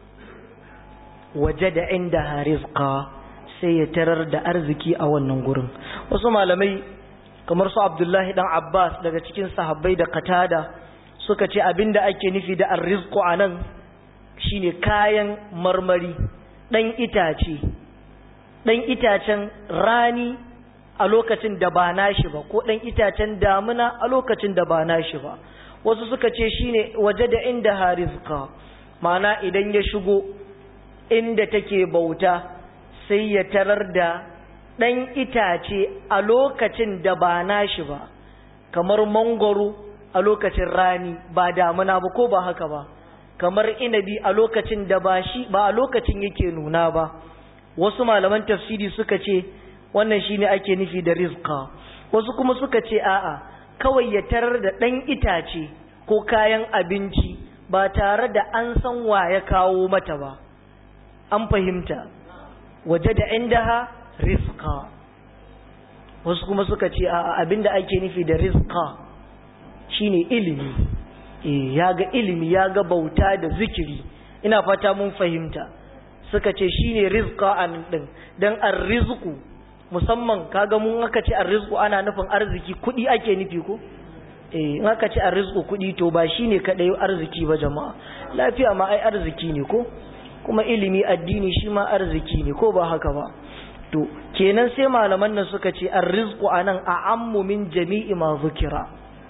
waje da inda harizka sai ya tarar da arziki a wannan gurin wasu malamai kamar su abdullahi dan abbas daga cikin sahabbai da katada suka ce abinda ake nufi da arrizku a nan shine kayan marmari ɗan itace ɗan itacen rani a lokacin da ba nashi ba ko ɗan itacen damuna a lokacin da ba nashi ba wasu suka ce shine waje da inda harizka mana idan ya shigo inda take bauta sai ya tarar da ɗan itace a lokacin da ba nashi ba kamar mangoro a lokacin rani ba damuna ba ko ba haka ba kamar inabi a lokacin da ba shi ba a lokacin yake nuna ba wasu malaman tafsiri suka ce wannan shine ake nufi da rizqa wasu kuma suka ce a'a kawai ya tarar da ɗan itace ko kayan abinci ba tare da an san wa ya kawo mata ba an fahimta waje da indaha rizqa wasu kuma suka ce a abinda ake nufi da rizqa shine ilimi eh ya ga ilimi ya ga bauta da zikiri ina fata mun fahimta suka ce shine rizqa an din dan ar-rizqu musamman kaga mun aka ce arrizqu ana nufin arziki kudi ake nufi ko eh in aka ce arrizqu kudi to ba shine kadai arziki ba jama'a lafiya ma ai arziki ne ko kuma ilimi addini shi ma arziki ne ko ba haka ba to kenan sai malaman nan suka ce arrizqu anan a'ammu min jami'i ma zukira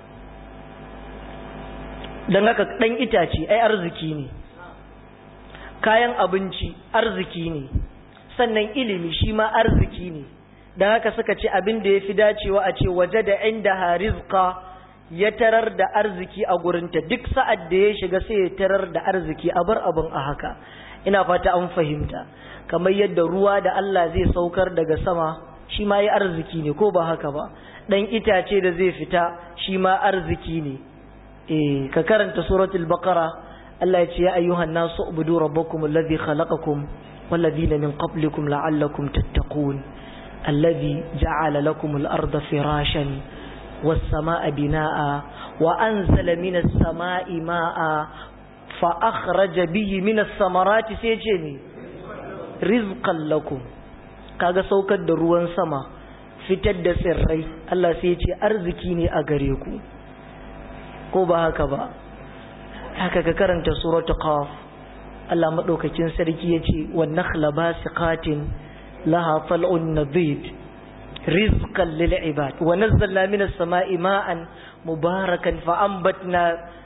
dan haka dan itace ai arziki ne kayan abinci arziki ne sannan ilimi shi ma arziki ne dan haka suka ce abin da yafi dacewa a ce waje da inda harizqa ya tarar da arziki a gurinta duk sa'ad da ya shiga sai ya tarar da arziki a bar abin a haka ina fata an fahimta kamar yadda ruwa da Allah zai saukar daga sama shi ma ya arziki ne ko ba haka ba dan itace da zai fita shi ma arziki ne eh ka karanta suratul baqara Allah ya ce ya ayyuhan nasu ubudu rabbakum alladhi khalaqakum walladhina min qablikum la'allakum tattaqun alladhi ja'ala lakum al-ardha firashan was-samaa'a binaa'a wa anzala minas samaa'i maa'a fa akhraja bihi minas samarati sai ce ne rizqan lakum kaga saukar da ruwan sama fitar da tsirrai Allah sai ce arziki ne a gare ku ko ba haka ba haka ka karanta suratu qaf Allah madaukakin sarki yace wan nakhla basiqatin laha tal'un nadid rizqan lil ibad wa nazzalna minas sama'i ma'an mubarakan fa anbatna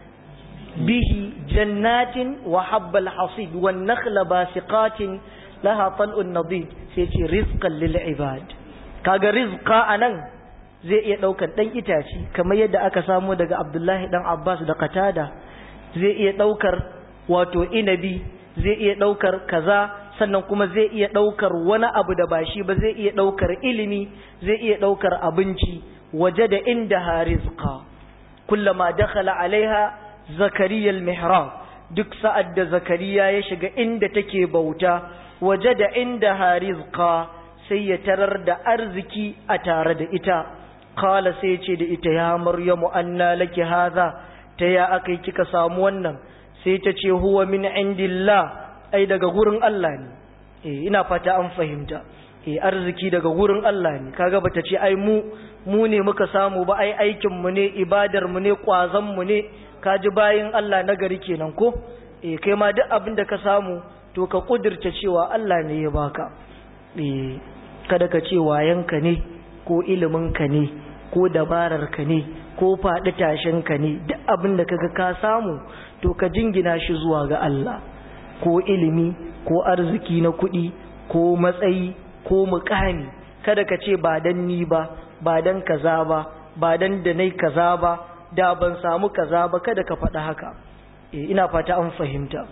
bihi jannatin wa habbal hasid wan nakhla basiqatin laha tal'un nadid sai ce rizqan lil ibad kaga rizqa anan zai iya daukar dan itaci kamar yadda aka samu daga Abdullahi dan Abbas da Qatada zai iya daukar wato inabi zai iya daukar kaza sannan kuma zai iya daukar wani abu da bashi ba zai iya daukar ilimi zai iya daukar abinci waje da inda harizqa kullama dakhala alaiha zakariya al-mihrab duk sa'ad da zakariya ya shiga inda take bauta waje da inda harizqa sai ya tarar da arziki a tare da ita kala sai ce da ita ya maryamu anna laki hadha ta ya akai kika samu wannan sai ta ce huwa min indillah ai daga gurin Allah ne eh ina fata an fahimta eh arziki daga gurin Allah ne kaga bata ce ai mu mu ne muka samu ba ai aikin mu ne ibadar mu ne kwazon mu ne kaji bayin Allah na gari kenan ko eh kai ma duk abin da ka samu to ka kudirce cewa Allah ne ya baka eh kada ka ce wayanka ne ko iliminka ne ko dabararka ne ko faɗi tashinka ne duk abin da kaga ka samu to ka jingina shi zuwa ga Allah ko ilimi ko arziki na kuɗi ko matsayi ko mukami kada ka ce ba dan ni ba ba dan kaza ba ba dan da nai kaza ba da ban samu kaza ba kada ka faɗa haka eh ina fata an fahimta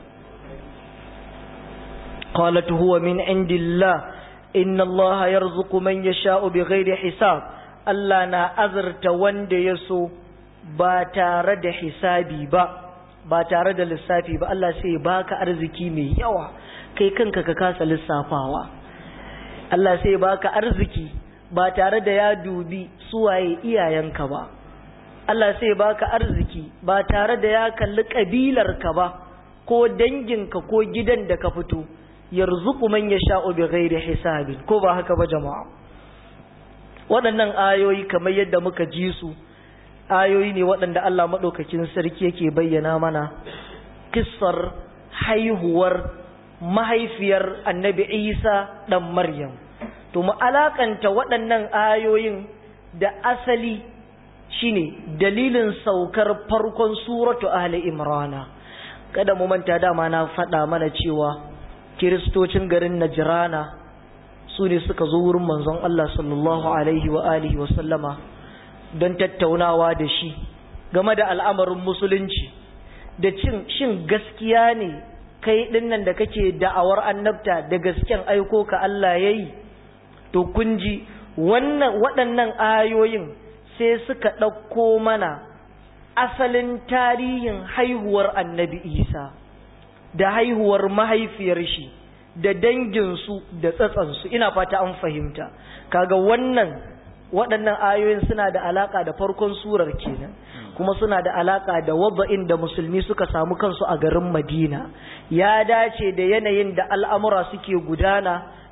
qalat huwa min indillah inna allaha yarzuqu man yasha'u bighairi hisab Allah na azurta wanda ya so ba tare da hisabi ba ba tare da lissafi ba Allah sai baka arziki mai yawa kai kanka ka kasa lissafawa Allah sai baka arziki ba tare da ya dubi suwaye iyayenka ba Allah sai baka arziki ba tare da ya kalli kabilarka ba ko danginka ko gidan da ka fito yarzuqu man yasha'u bighairi hisabin ko ba haka ba jama'a waɗannan ayoyi kamar yadda muka ji su ayoyi ne waɗanda Allah madaukakin sarki yake bayyana mana kissar haihuwar mahaifiyar Annabi Isa dan Maryam to mu alakanta waɗannan ayoyin da asali shine dalilin saukar farkon suratu ahli imrana kada mu manta dama na faɗa mana cewa kiristocin garin Najrana su ne suka zo wurin manzon Allah sallallahu alaihi wa alihi wa sallama don tattaunawa da shi game da al'amarin musulunci da cin shin gaskiya ne kai dinnan da kake da'awar annabta da gasken aiko ka Allah yayi to kun ji wannan waɗannan ayoyin sai suka ɗauko mana asalin tarihin haihuwar annabi Isa da haihuwar mahaifiyar shi da danginsu da tsatsansu ina fata an fahimta kaga wannan waɗannan ayoyin suna da alaka da farkon surar kenan kuma suna da alaka da wadda'in da musulmi suka samu kansu a garin Madina ya dace da yanayin da al'amura suke gudana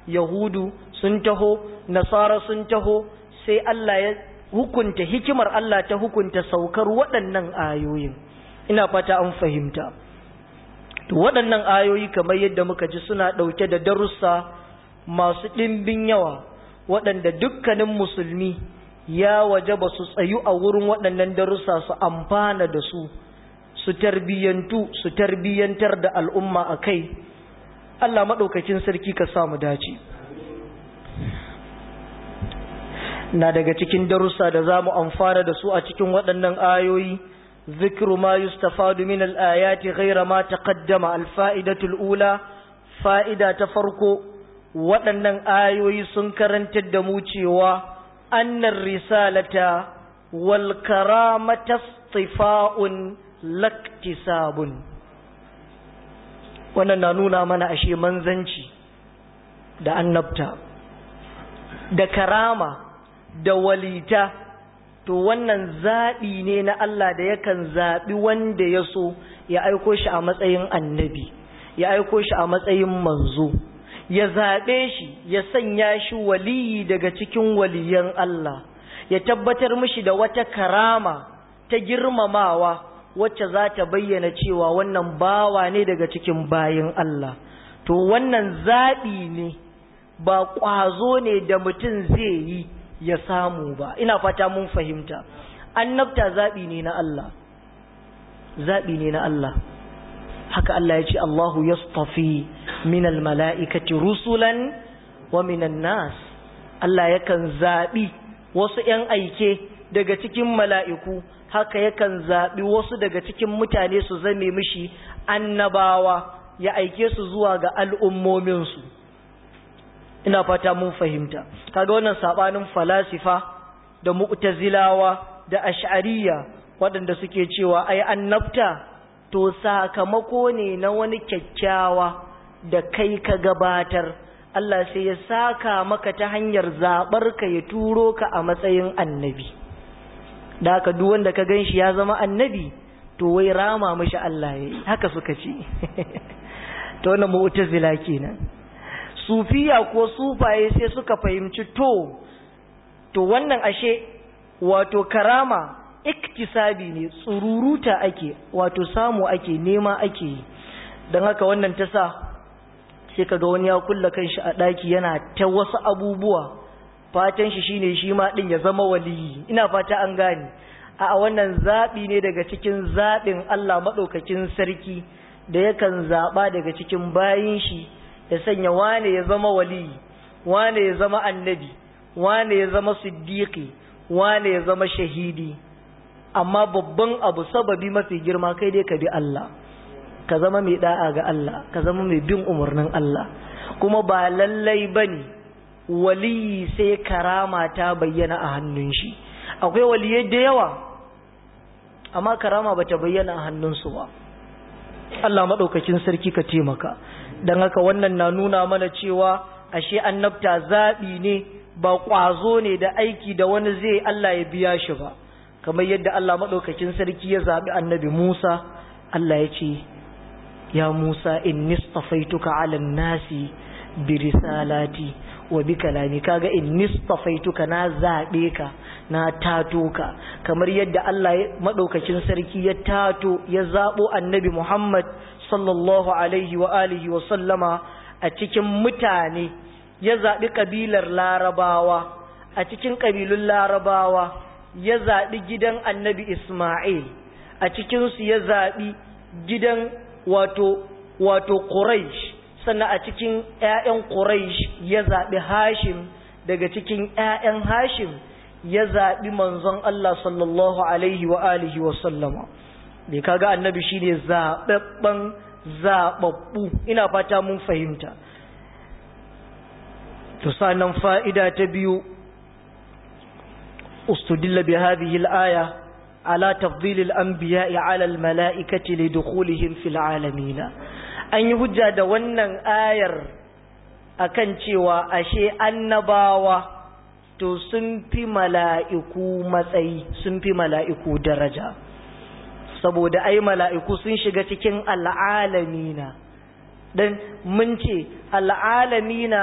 yahudu sun taho nasara sun taho sai Allah ya hukunta hikimar Allah ta hukunta saukar waɗannan ayoyin ina fata an fahimta to waɗannan ayoyi kamar yadda muka ji suna ɗauke da darussa masu ɗimbin yawa waɗanda dukkanin musulmi ya waje ba su tsayu a wurin waɗannan darussa su amfana da su su tarbiyyantu su tarbiyyantar da al'umma a kai Allah maɗaukakin sarki ka samu dace na daga cikin darussa da za mu amfana da su a cikin waɗannan ayoyi ذكر ما يستفاد من الآيات غير ما تقدم الفائدة الأولى فائدة تفرق waɗannan ayoyi sun karantar da mu cewa annar risalata wal karamata istifa'un laktisabun wannan na nuna mana ashe manzanci da annabta da karama da walita to wannan zaɓi ne na Allah da yakan zaɓi wanda ya so ya aiko shi a matsayin annabi ya aiko shi a matsayin manzo ya zaɓe shi ya sanya shi waliyi daga cikin waliyan Allah ya tabbatar mishi da wata karama ta girmamawa wacce za ta bayyana cewa wannan bawa ne daga cikin bayin Allah to wannan zaɓi ne ba ƙwazo ne da mutum zai yi ya samu ba ina fata mun fahimta annabta zaɓi ne na Allah zaɓi ne na Allah haka Allah ya ce Allahu yastafi minal mala'ikati rusulan wa minan nas Allah yakan zaɓi wasu ‘yan aike daga cikin mala'iku haka yakan zaɓi wasu daga cikin mutane su zame mishi annabawa ya aike su zuwa ga al'ummominsu ina fata mun fahimta kaga wannan sabanin falasifa da mu'tazilawa da ash'ariyya waɗanda suke cewa ai annabta to sakamako ne na wani kyakkyawa da kai ka gabatar Allah sai ya saka maka ta hanyar zabar ka ya turo ka a matsayin annabi da haka duk wanda ka ganshi ya zama annabi to wai rama mishi Allah yayi haka suka ce to wannan mu'tazila kenan sufiya ko sufaye sai suka fahimci to to wannan ashe wato karama iktisabi ne tsururuta ake wato samu ake nema ake yi don haka wannan ta sa sai kaga wani ya kulla kanshi a ɗaki yana ta wasu abubuwa fatan shi shine shi ma ɗin ya zama waliyi ina fata an gane a wannan zaɓi ne daga cikin zaɓin Allah maɗaukakin sarki da yakan zaɓa daga cikin bayin shi ya sanya wane ya zama wali wane ya zama annabi wane ya zama siddiqi wane ya zama shahidi amma babban abu sababi mafi girma kai dai ka bi Allah ka zama mai da'a ga Allah ka zama mai bin umarnin Allah kuma ba lallai bane waliyi sai karama ta bayyana a hannun shi akwai waliyai da yawa amma karama bata bayyana a hannunsu ba Allah maɗaukakin sarki ka taimaka don haka wannan na nuna mana cewa ashe annabta zaɓi ne ba ƙwazo ne da aiki da wani zai Allah ya biya shi ba kamar yadda Allah maɗaukakin sarki ya zaɓi annabi Musa Allah ya ce ya Musa in nistafaituka ala nasi bi risalati wa bi kalami kaga in nistafaituka na zaɓe ka na tato ka kamar yadda Allah maɗaukakin sarki ya tato ya zaɓo annabi Muhammad sallallahu alaihi wa alihi wa sallama a cikin mutane ya zaɓi ƙabilar larabawa a cikin ƙabilun larabawa ya zaɓi gidan annabi Ismail a cikinsu ya zaɓi gidan wato wato Quraysh sannan a cikin ‘ya'yan Quraysh ya zaɓi Hashim daga cikin ‘ya'yan Hashim ya zaɓi manzon Allah sallallahu alaihi wa alihi wa sallama bai kaga annabi shine zaɓaɓɓen zaɓaɓɓu ina fata mun fahimta to sanan fa'ida ta biyu استدل بهذه الآية على تفضيل الأنبياء على الملائكة لدخولهم في العالمين أن يهجى دوانا آير أكنتي وأشي النباوة to sun fi mala'iku matsayi sun fi mala'iku daraja saboda ai mala'iku sun shiga cikin al'alamina don mun ce al'alamina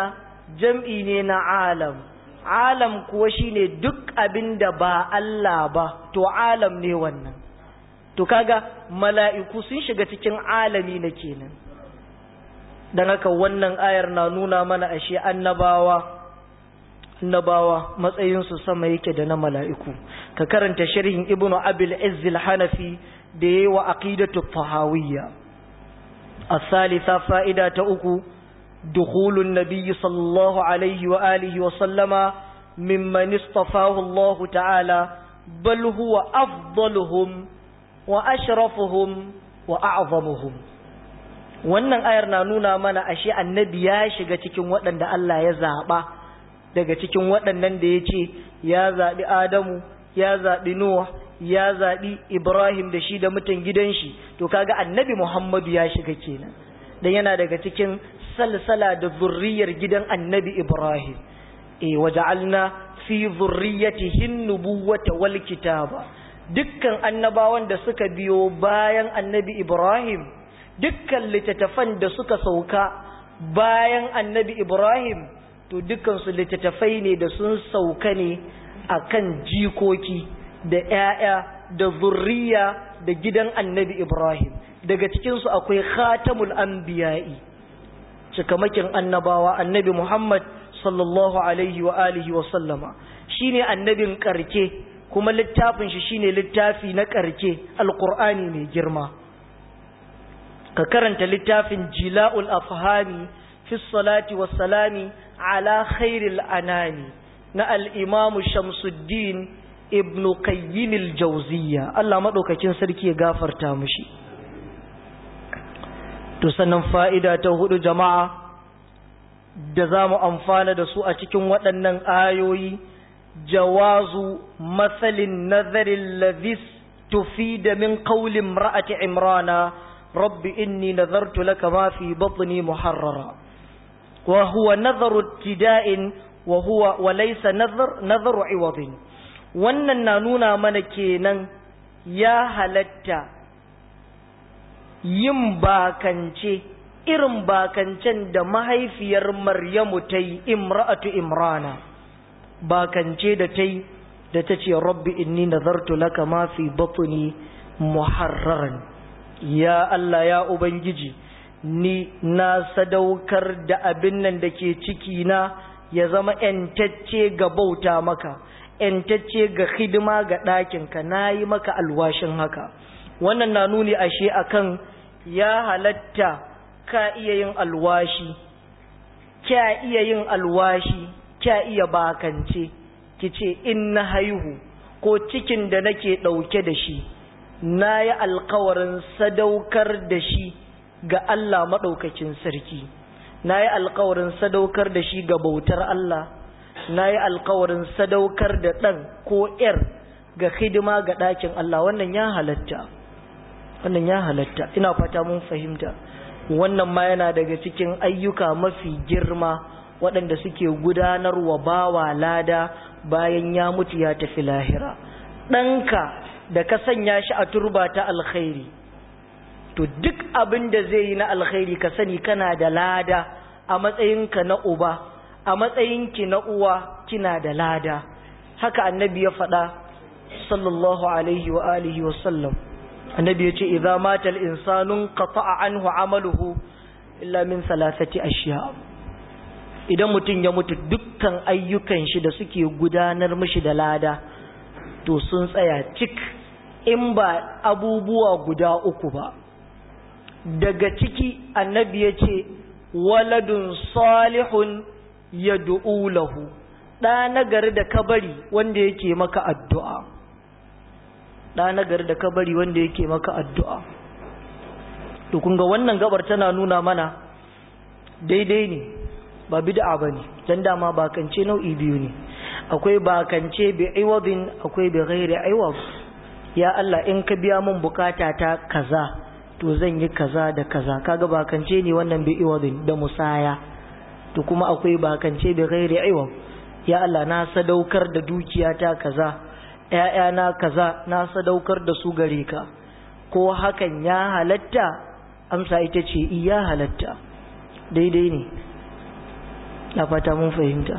jam'i ne na alam alam kuwa shine duk abin da ba Allah ba to alam ne wannan to kaga mala'iku sun shiga cikin alami na kenan don haka wannan ayar na nuna mana ashe annabawa annabawa matsayinsu sama yake da na mala'iku ka karanta sharhin ibnu abil izzil hanafi da yayi wa aqidatu tahawiyya as-salisa fa'ida ta uku dukhulun nabiyyi sallallahu alaihi wa alihi wa sallama mimman istafahu Allah ta'ala bal huwa afdaluhum wa ashrafuhum wa a'zamuhum wannan ayar na nuna mana ashe annabi ya shiga cikin waɗanda Allah ya zaɓa daga cikin waɗannan da ya ce ya zaɓi Adamu ya zaɓi Nuh ya zaɓi Ibrahim da shi da mutan gidan shi to kaga annabi Muhammadu ya shiga kenan dan yana daga cikin salsala da zurriyar gidan annabi Ibrahim e waja'alna fi zurriyatihi nubuwata wal kitaba dukkan annabawan da suka biyo bayan annabi Ibrahim dukkan littattafan da suka sauka bayan annabi Ibrahim to dukkansu littattafai ne da sun sauka ne akan jikoki da ‘ya'ya da zurriya da gidan annabi Ibrahim daga cikinsu akwai khatamul anbiya'i cikamakin annabawa annabi Muhammad sallallahu alaihi wa alihi wa sallama shine annabin karke kuma littafin shi shine littafi na karke alqur'ani mai girma ka karanta littafin jila'ul afhami fi salati was salami ala khairil anani na al-imam Shamsuddin ibn Qayyim al-Jawziyya Allah madaukakin sarki ya gafarta mishi to sannan fa'ida ta hudu jama'a da zamu amfana da su a cikin waɗannan ayoyi jawazu masalin nazarin ladhis tufida min qawli imra'ati imrana rabbi inni nazartu laka ma fi batni muharrara وهو نظر ابتداء وهو وليس نظر نظر عوض wannan na nuna mana kenan ya halatta yin bakance irin bakancen da mahaifiyar Maryamu ta yi imra'atu imrana bakance da ta yi da ta ce rabbi inni nazartu laka ma fi batni muharraran ya Allah ya ubangiji ni na sadaukar da abin nan da ke ciki na ya zama ‘yantacce ga bauta maka, ‘yantacce ga hidima ga ɗakinka, na yi maka alwashin haka. Wannan na nuni ashe akan ya halatta ka iya yin alwashi, kya iya yin alwashi, kya iya bakance, ki ce in na haihu ko cikin da nake ɗauke da shi, na yi alkawarin sadaukar da shi. ga Allah maɗaukakin sarki na yi alkawarin sadaukar da shi ga bautar Allah na yi alkawarin sadaukar da ɗan ko ‘yar ga hidima ga ɗakin Allah wannan ya halatta wannan ya halatta ina fata mun fahimta wannan ma yana daga cikin ayyuka mafi girma waɗanda suke gudanarwa bawa lada bayan ya mutu ya tafi lahira ɗanka da ka sanya shi a turba ta alkhairi to duk abin da zai yi na alkhairi ka sani kana da lada a matsayinka na uba a matsayinki na uwa kina da lada haka annabi ya faɗa sallallahu alaihi wa alihi wa sallam annabi ya ce idza mata al-insanu qata'a anhu amaluhu illa min salasati ashiya idan mutum ya mutu dukkan ayyukan shi da suke gudanar mishi da lada to sun tsaya cik in ba abubuwa guda uku ba daga ciki annabi ya ce waladun salihun ya lahu ɗa nagari da kabari wanda yake maka addu'a ɗa nagari da kabari wanda yake maka addu'a to kun ga wannan gabar tana nuna mana daidai ne ba bid'a ba ne don dama bakance nau'i biyu ne akwai bakance bi aiwabin akwai bi ghairi aiwab ya Allah in ka biya mun bukata ta kaza to zan yi kaza da kaza kaga bakance ne wannan bi iwadin da musaya to kuma akwai bakance bi ghairi iwad ya Allah na sadaukar da dukiyata kaza ƴaƴana kaza na sadaukar da su gare ka ko hakan ya halatta amsa ita ce iya halatta daidai ne na fata mun fahimta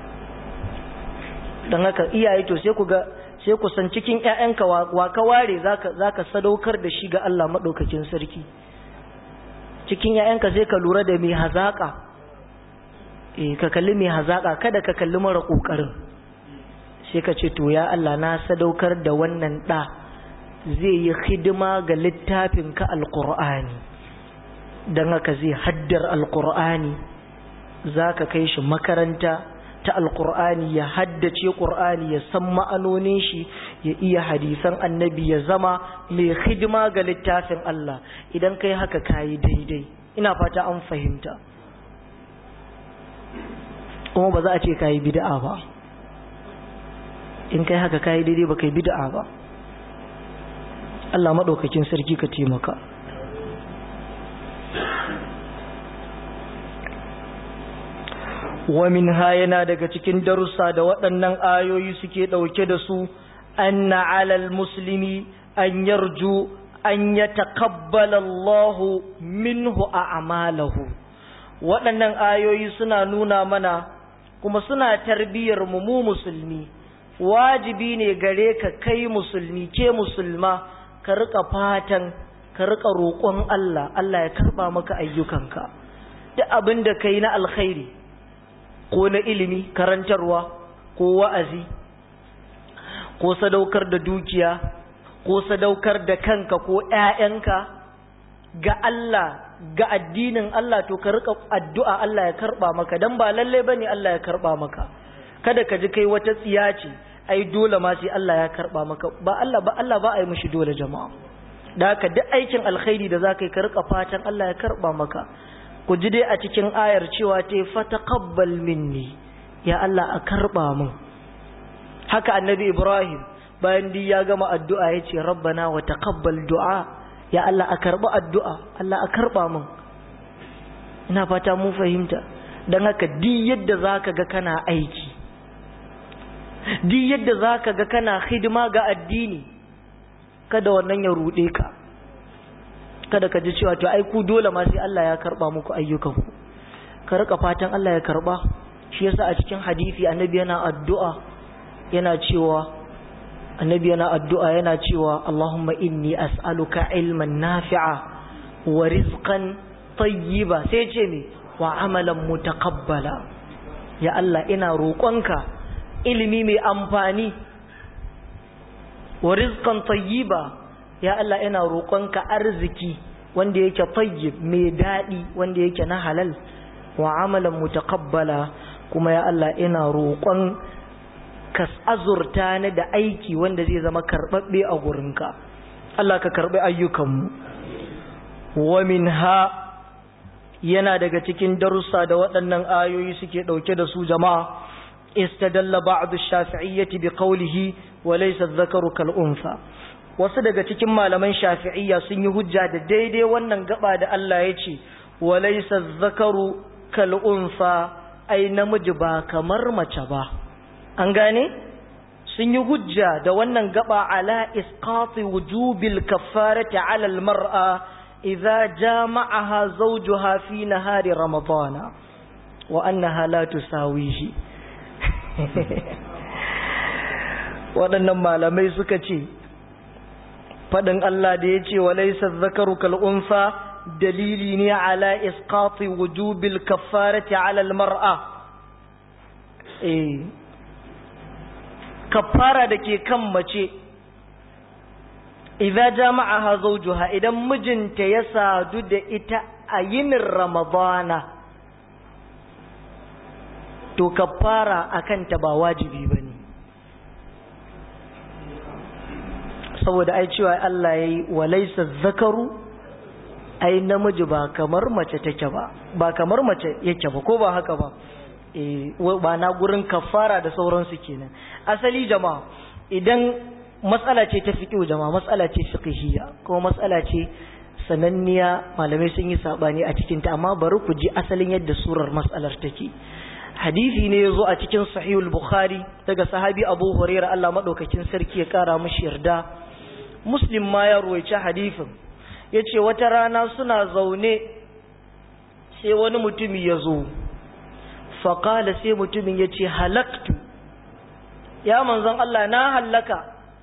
don haka iyaye to sai ku ga sai ku san cikin ƴaƴanka wa ka ware zaka zaka sadaukar da shi ga Allah madaukakin sarki cikin ƴaƴanka sai ka lura da mai hazaka eh ka kalli mai hazaka kada ka kalli mara kokarin sai ka ce to ya Allah na sadaukar da wannan da zai yi hidima ga littafin ka alqur'ani dan haka zai haddar alqur'ani zaka kai shi makaranta ta alkur'ani ya haddace ƙur'ani ya san ma'anonin shi ya iya hadisan annabi ya zama mai hidima ga littafin Allah idan kai haka kayi daidai ina fata an fahimta kuma ba za a ce kayi bid'a ba in kai haka kayi daidai ba kai bid'a ba Allah maɗaukakin sarki ka taimaka wa minha yana daga cikin darussa da waɗannan ayoyi suke ɗauke da su anna alal muslimi an yarju an ya taqabbala Allah minhu a'malahu waɗannan ayoyi suna nuna mana kuma suna tarbiyyar mu mu musulmi wajibi ne gare ka kai musulmi ke musulma ka rika fatan ka rika roƙon Allah Allah ya karba maka ayyukanka duk abin da kai na alkhairi ko na ilimi karantarwa ko wa'azi ko sadaukar da dukiya ko sadaukar da kanka ko ‘ya'yanka ga Allah ga addinin Allah to ka rika addu'a Allah ya karɓa maka don ba lallai ba ne Allah ya karɓa maka kada ka ji kai wata tsiya ce ai dole ma sai Allah ya karɓa maka ba Allah ba Allah ba a yi mishi dole jama'a da haka duk aikin alkhairi da za ka yi ka rika fatan Allah ya karɓa maka ku ji dai a cikin ayar cewa ta fataqabbal minni ya Allah a karba min haka annabi Ibrahim bayan di ya gama addu'a yace rabbana wa taqabbal du'a ya Allah a karba addu'a Allah a karba min ina fata mun fahimta dan haka di yadda zaka ga kana aiki di yadda zaka ga kana hidima ga addini kada wannan ya rude ka kada ka ji cewa to ai ku dole ma sai Allah ya karba muku ayyukanku ka rika fatan Allah ya karba shi yasa a cikin hadisi annabi yana addu'a yana cewa annabi yana addu'a yana cewa Allahumma inni as'aluka ilman nafi'a wa rizqan tayyiba sai ce me wa amalan mutaqabbala ya Allah ina roƙonka ilimi mai amfani wa rizqan tayyiba ya Allah ina roƙonka arziki wanda yake tayyib mai daɗi wanda yake na halal wa amalan mutaqabbala kuma ya Allah ina roƙon ka azurta ni da aiki wanda zai zama karɓaɓɓe a gurinka Allah ka karɓi ayyukanmu wa minha yana daga cikin darussa da waɗannan ayoyi suke ɗauke da su jama'a istadalla ba'du shafi'iyyati bi qawlihi wa laysa adh-dhakaru kal untha wasu daga cikin malaman shafi'iyya sun yi hujja da daidai wannan gaba da Allah ya ce wa laysa adh-dhakaru kal untha ai namiji ba kamar mace ba an gane sun yi hujja da wannan gaba ala isqati wujubil kaffarati ala al-mar'a idza jama'aha zawjuha fi nahari ramadana wa annaha la tusawihi waɗannan malamai suka ce faɗin Allah da ya ce wa laisa zakaru kal'unsa dalili ne ala isqati wujubil kaffarati ala almar'a eh kaffara da ke kan mace idza jama'aha zawjuha idan mijinta ya sadu da ita a yinin ramadana to kaffara akan ta ba wajibi bane saboda ai cewa Allah yayi walaysa zakaru ai namiji ba kamar mace take ba ba kamar mace yake ba ko ba haka ba eh ba na gurin kafara da sauransu kenan asali jama'a idan matsala ce ta fiqh jama'a matsala ce fiqhiyya kuma matsala ce sananniya malamai sun yi sabani a cikin ta amma bari ku ji asalin yadda surar matsalar take hadisi ne yazo a cikin sahihul bukhari daga sahabi abu hurairah Allah madaukakin sarki ya kara mishi yarda muslim ma ya ruwaice hadisin yace wata rana suna zaune sai wani mutumi ya zo faƙala sai mutumin ya ce halaktu ya manzon Allah na hallaka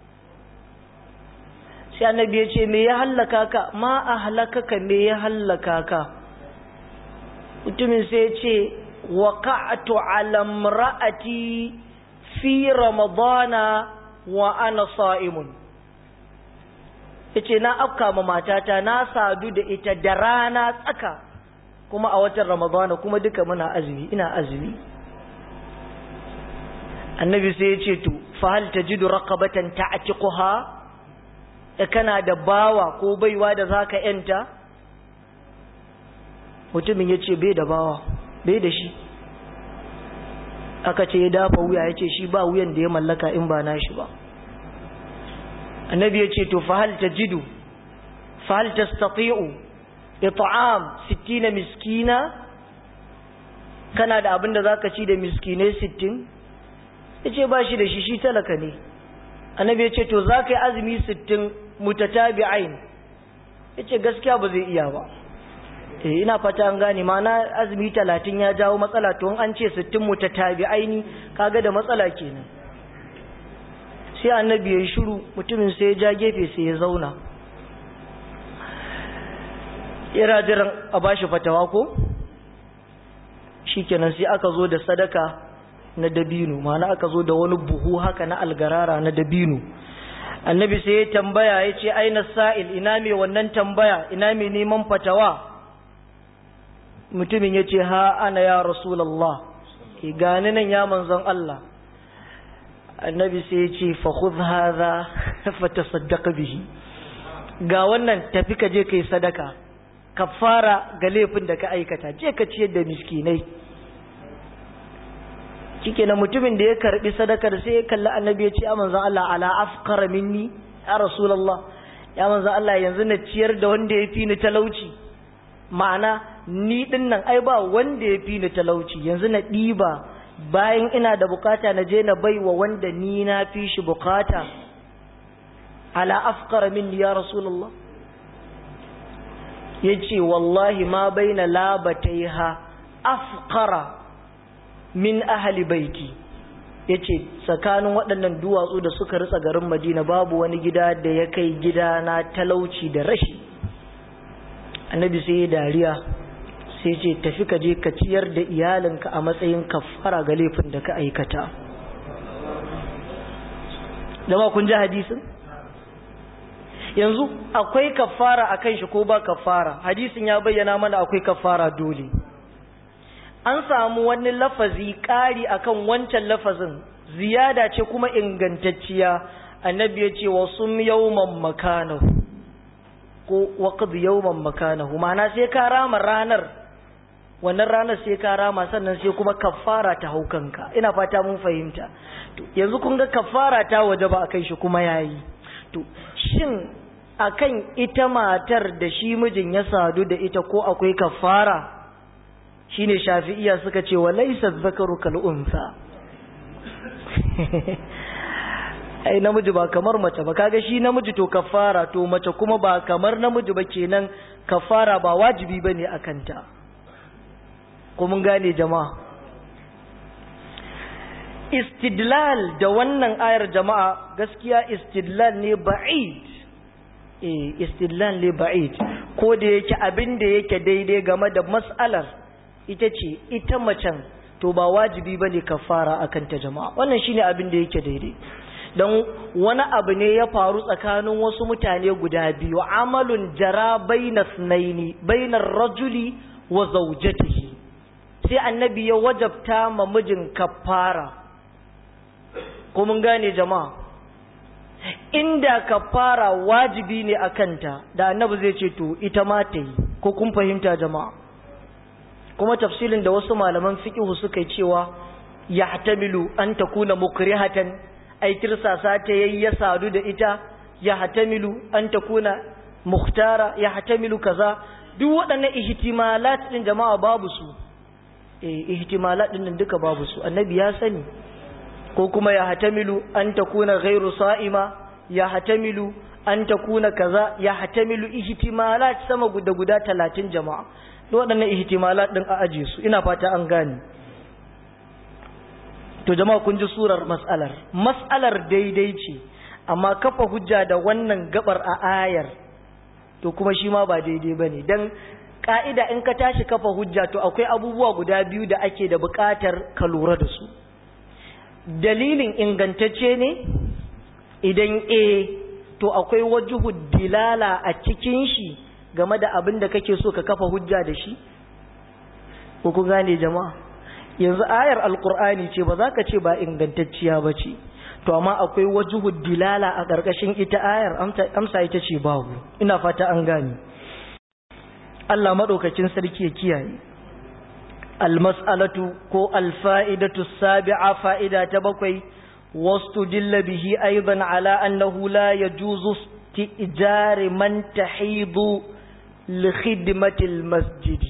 sai annabi ya ce me ya hallaka ka ma a halakaka me ya hallaka ka mutumin sai ya ce waqa'tu ala imra'ati fi ramadana wa ana sa'imun yace na afka ma matata na sadu da ita da rana tsaka kuma a watan ramadana kuma duka muna azumi ina azumi annabi sai ya ce to fa hal tajidu raqabatan ta'tiquha kana da bawa ko baiwa da zaka yanta mutumin ya ce bai da bawa bai da shi aka ce ya dafa wuya ya ce shi ba wuyan da ya mallaka in ba nashi ba annabi ya ce to fahal ta jidu fahal ta stati'u it'am 60 miskina kana da abin da zaka ci da miskinai 60 yace ba shi da shi shi talaka ne annabi ya ce to zaka yi azumi 60 mutatabi'ain yace gaskiya ba zai iya ba eh ina fata an gane mana azumi 30 ya jawo matsala to an ce 60 mutatabi'aini kaga da matsala kenan sai annabi ya shiru mutumin sai ya ja gefe sai ya zauna ira jiran a bashi fatawa ko shikenan sai aka zo da sadaka na dabino mana aka zo da wani buhu haka na algarara na dabino annabi sai ya tambaya ya ce aina sa'il ina mai wannan tambaya ina mai neman fatawa mutumin ya ce ha ana ya rasulallah gani nan ya manzon Allah annabi sai ya ce fakhudh hadha fatasaddaq bihi ga wannan tafi ka je kai sadaka kafara ga laifin da ka aikata je ka ciyar da miskinai kike na mutumin da ya karbi sadakar sai ya kalli annabi ya ce ya manzon Allah ala afqara minni ya rasulullah ya manzon Allah yanzu na ciyar da wanda ya fi ni talauci ma'ana ni din nan ai ba wanda ya fi ni talauci yanzu na ɗiba bayan ina da bukata na je na baiwa wanda ni na fi shi bukata ala afqara minni ya rasulullah yace wallahi ma baina labataiha afqara min ahli baiti yace tsakanin waɗannan duwatsu da suka ritsa garin Madina babu wani gida da ya kai gida na talauci da rashi annabi sai ya dariya sai ce tafi ka je ka ciyar da iyalinka a matsayin kafara ga laifin da ka aikata jama kun ji hadisin yanzu akwai kafara a kan shi ko ba kafara hadisin ya bayyana mana akwai kafara dole an samu wani lafazi ƙari akan wancan lafazin ziyada ce kuma ingantacciya annabi ya ce wa sum yawman makanahu ko waqd yawman makanahu ma'ana sai ka rama ranar wannan ranar sai ka rama sannan sai kuma kafara ta haukanka ina fata mun fahimta to yanzu kun ga kafara ta waje ba akan shi kuma yayi to shin akan ita matar da shi mijin ya sadu da ita ko akwai kafara shine shafi'iya suka ce wa laysa dhakaru kal unsa ai namiji ba kamar mace ba kaga shi namiji to kafara to mace kuma ba kamar namiji ba kenan kafara ba wajibi bane akan ta ko mun gane jama'a istidlal da wannan ayar jama'a gaskiya istidlal ne ba'id eh istidlal ne ba'id ko da yake abin da yake daidai game da mas'alar ita ce ita macen to ba wajibi bane kafara akan ta jama'a wannan shine abin da yake daidai don wani abu ne ya faru tsakanin wasu mutane guda biyu amalun jara bainas naini bainar rajuli wa zaujatihi sai annabi ya wajabta ma mijin kafara ko mun gane jama'a inda kafara wajibi ne a kanta da annabi zai ce to ita ma ta yi ko kun fahimta jama'a kuma tafsilin da wasu malaman fiqhu suka yi cewa yahtamilu an takuna mukrihatan ai tirsasa ta yayi ya sadu da ita yahtamilu an takuna muhtara yahtamilu kaza duk waɗannan ihtimalat din jama'a babu su eh ihtimalat din duka babu su annabi ya sani ko kuma ya hatamilu an takuna ghairu sa'ima ya hatamilu an takuna kaza ya hatamilu ihtimalat sama guda guda 30 jama'a waɗannan ihtimalat din a aje su ina fata an gane to jama'a kun ji surar mas'alar mas'alar daidai ce amma kafa hujja da wannan gabar a ayar to kuma shi ma ba daidai bane dan ka'ida in ka tashi kafa hujja to akwai abubuwa guda biyu da ake da buƙatar ka lura da su dalilin ingantacce ne idan e to akwai wajuhu dilala a cikin shi game da abin da kake so ka kafa hujja da shi ko ku gane jama'a yanzu ayar alkur'ani ce ba za ka ce ba ingantacciya ba ce to amma akwai wajuhu dilala a ƙarƙashin ita ayar amsa ita ce babu ina fata an gane Allah maɗaukakin sarki ya kiyaye almas'alatu ko alfa'idatu sabi'a fa'ida ta bakwai واستدل به أيضا على أنه لا يجوز استئجار من تحيض لخدمة المسجد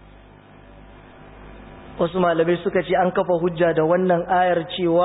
wasu malamai suka ce an kafa hujja da wannan ayar cewa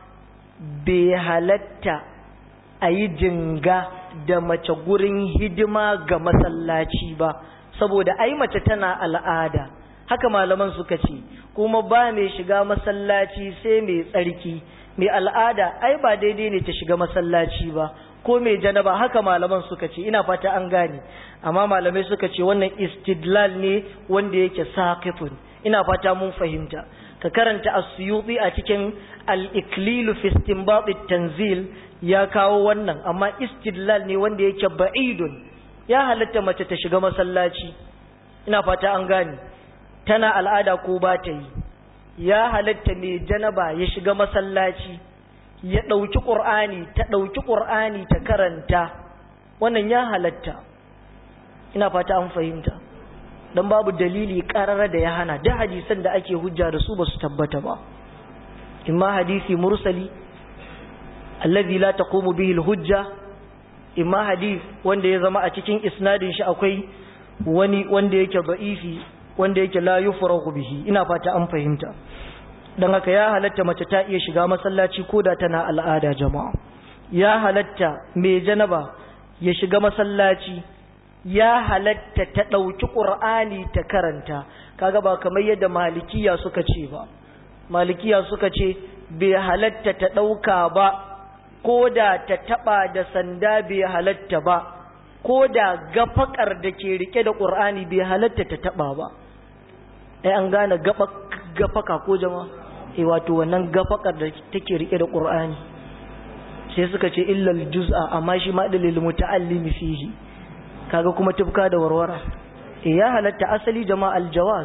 bai halatta a yi jinga da mace gurin hidima ga masallaci ba saboda ai mace tana al'ada haka malaman suka ce kuma ba mai shiga masallaci sai mai tsarki mai al'ada ai ba daidai ne ta shiga masallaci ba ko mai janaba haka malaman suka ce ina fata an gane amma malamai suka ce wannan istidlal ne wanda yake saqifun ina fata mun fahimta ka karanta as-suyuti a cikin al-iklil fi istinbat tanzil ya kawo wannan amma istidlal ne wanda yake ba'idun ya halatta mace ta shiga masallaci ina fata an gane tana al'ada ko ba ta yi ya halatta mai janaba ya shiga masallaci ya ɗauki ƙur'ani ta ɗauki ƙur'ani ta karanta wannan ya halatta ina fata an fahimta don babu dalili ƙarara da ya hana da hadisan da ake hujja da su ba su tabbata ba imma hadisi mursali allazi la taqumu bihi hujja imma hadis wanda ya zama a cikin isnadin shi akwai wani wanda yake da'ifi wanda yake la yufrahu bihi ina fata an fahimta dan haka ya halatta mace ta iya shiga masallaci koda tana al'ada jama'a ya halatta mai janaba ya shiga masallaci ya halatta ta dauki qur'ani ta karanta kaga ba kamar yadda malikiya suka ce ba malikiya suka ce bai halatta ta dauka ba koda ta taba da sanda bai halatta ba koda gafakar da ke rike da qur'ani bai halatta ta taba ba ai an gane gafaka ko jama eh wato wannan gafakar da take rike da qur'ani sai suka ce illal juz'a amma shi ma dalil muta'allimi fihi kaga kuma tufka da warwara eh ya halatta asali jama'a aljawaz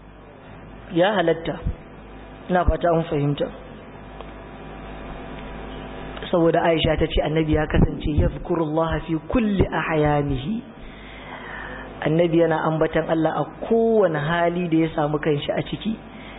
ya halatta ina fata an fahimta saboda Aisha ta ce annabi ya kasance yazkurullah fi kulli ahyanihi annabi yana ambatan Allah a kowane hali da ya samu kanshi a ciki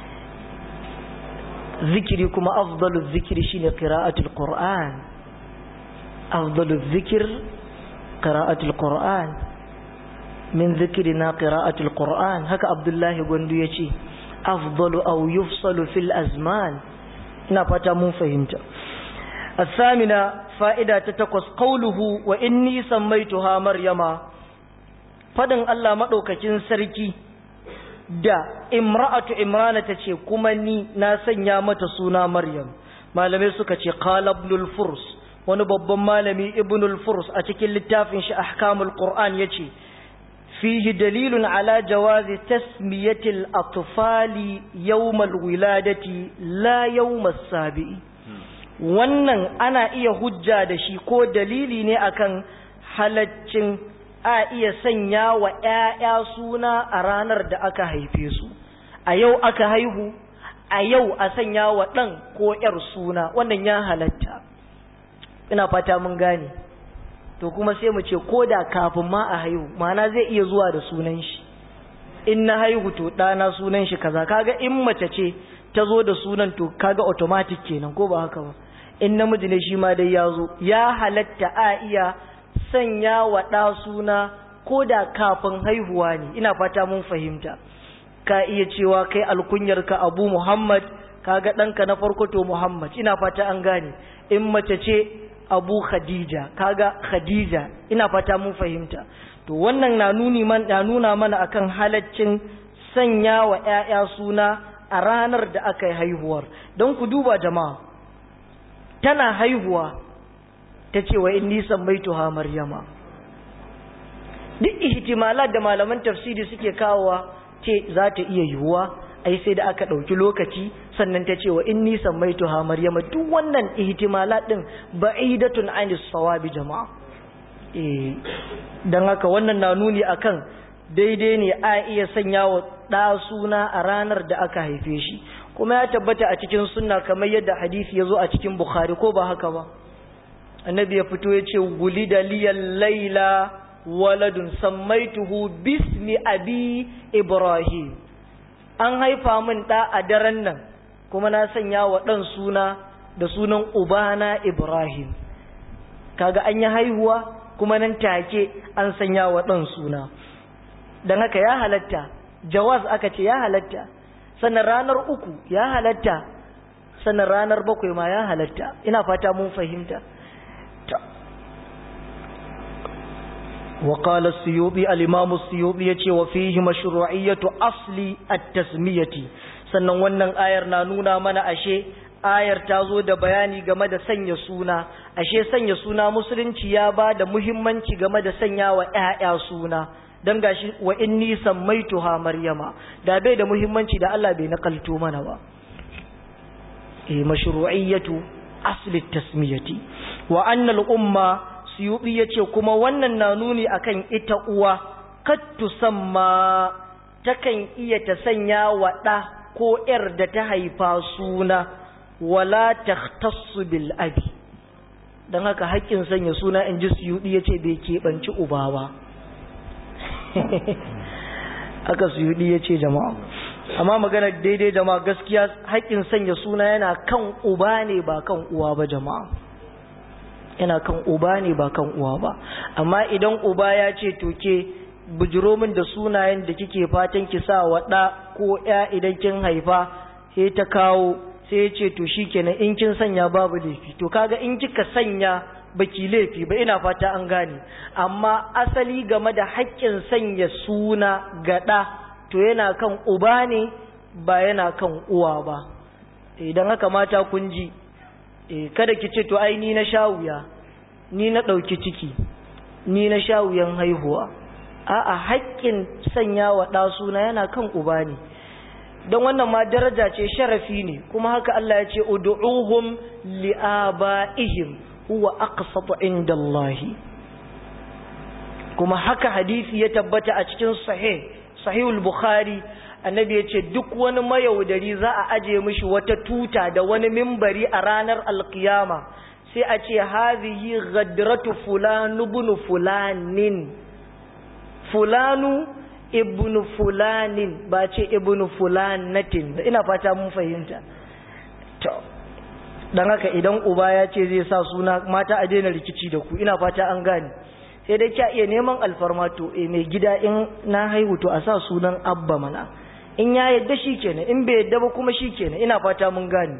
zikiri kuma afdalu zikiri shine qira'atul qur'an afdalu zikir qira'atul qur'an min zikrina qira'atul qur'an haka abdullahi gwandu yace afdalu aw yufsalu fil azman ina fata mun fahimta الثامنة فائدة تتقص قوله وإني سميتها مريم fadin Allah maɗaukakin sarki da imra'atu imrana ta ce kuma ni na sanya mata suna maryam malamai suka ce qala ibnul furs wani babban malami ibnul furs a cikin littafin shi ahkamul qur'an yace fihi dalilun ala jawazi tasmiyatil atfali yawmal wiladati la yawmas sabi'i wannan ana iya hujja da shi ko dalili ne akan halaccin a iya sanya wa ‘ya'ya suna a ranar da aka haife su, a yau aka haihu, a yau a sanya wa ɗan ko ‘yar suna, wannan ya halatta. Ina fata mun gane, to kuma sai mu ce ko da kafin ma a haihu, mana zai iya zuwa da sunan shi. In na haihu to ɗana sunan shi kaza, kaga in mace ce ta zo da sunan to kaga automatic kenan ko ba haka ba. In namiji ne shi ma dai ya zo, ya halatta a iya sanya wa ɗa suna ko da kafin haihuwa ne ina fata mun fahimta ka iya cewa kai alkunyarka abu muhammad kaga ɗanka na farko to muhammad ina fata an gane in mace ce abu khadija kaga khadija ina fata mun fahimta to wannan na nuni man na nuna mana akan halaccin sanya wa ƴaƴa suna a ranar da aka yi haihuwar don ku duba jama'a tana haihuwa ta ce wa inni sammaituha maryama duk ihtimalat da malaman tafsiri suke kawowa ce za ta iya yiwuwa ai sai da aka ɗauki lokaci sannan ta ce wa inni sammaituha maryama duk wannan ihtimalat din ba'idatun anis sawabi jama'a eh dan haka wannan na nuni akan daidai ne a iya sanya wa ɗa suna a ranar da aka haife shi kuma ya tabbata a cikin sunna kamar yadda hadisi ya zo a cikin bukhari ko ba haka ba annabi ya fito ya ce guli da liyan laila waladun sammaituhu bismi abi ibrahim an haifa min ɗa a daren nan kuma na sanya wa ɗan suna da sunan ubana ibrahim kaga an yi haihuwa kuma nan take an sanya wa ɗan suna don haka ya halatta jawaz aka ce ya halatta sannan ranar uku ya halatta sannan ranar bakwai ma ya halatta ina fata mun fahimta وقال السيوطي الإمام السيوطي يتي وفيه مشروعية أصل التسمية sannan wannan ayar na nuna mana ashe ayar ta zo da bayani game da sanya suna ashe sanya suna musulunci ya ba da muhimmanci game da sanya wa ‘ya'ya suna don gashi wa inni sammaituha maryama da bai da muhimmanci da Allah bai nakalto mana ba e mashru'iyyatu asli tasmiyati wa anna al-umma suyubi yace kuma wannan na nuni akan ita uwa kattu samma takan iya ta sanya wa ɗa ko ‘yar da ta haifa suna wala takhtassu bil abi don haka haƙƙin sanya suna in ji suyuɗi ya ce bai keɓanci uba ba aka suyuɗi ya ce jama'a amma magana daidai jama'a gaskiya haƙƙin sanya suna yana kan uba ne ba kan uwa ba jama'a yana kan uba ne ba kan uwa ba amma idan uba ya ce toke bujiro min da sunayen da kike fatan ki sa wa ɗa ko ya idan kin haifa sai ta kawo sai ya ce to shikenan in kin sanya babu laifi to kaga in kika sanya baki laifi ba ina fata an gane amma asali game da haƙƙin sanya suna ga ɗa to yana kan uba ne ba yana kan uwa ba idan haka mata kun ji kada ki ce to ai ni na sha wuya ni na ɗauki ciki ni na sha wuyan haihuwa a'a haƙƙin sanya wa ɗa suna yana kan uba ne don wannan ma daraja ce sharafi ne kuma haka Allah ya ce ud'uhum li'aba'ihim huwa aqsatu inda Allah kuma haka hadisi ya tabbata a cikin sahih sahihul bukhari annabi ya ce duk wani mayaudari za a aje mishi wata tuta da wani mimbari a ranar alkiyama sai a ce hazihi ghadratu fulanu ibn fulanin fulanu ibn fulanin ba ce ibn fulanatin ina fata mun fahimta to dan haka idan uba ya ce zai sa suna mata a daina rikici da ku ina fata an gane sai dai kya iya neman alfarma to eh mai gida in na haihu to a sa sunan abba mana in ya yadda shi kenan in bai yadda ba kuma shi kenan ina fata mun gane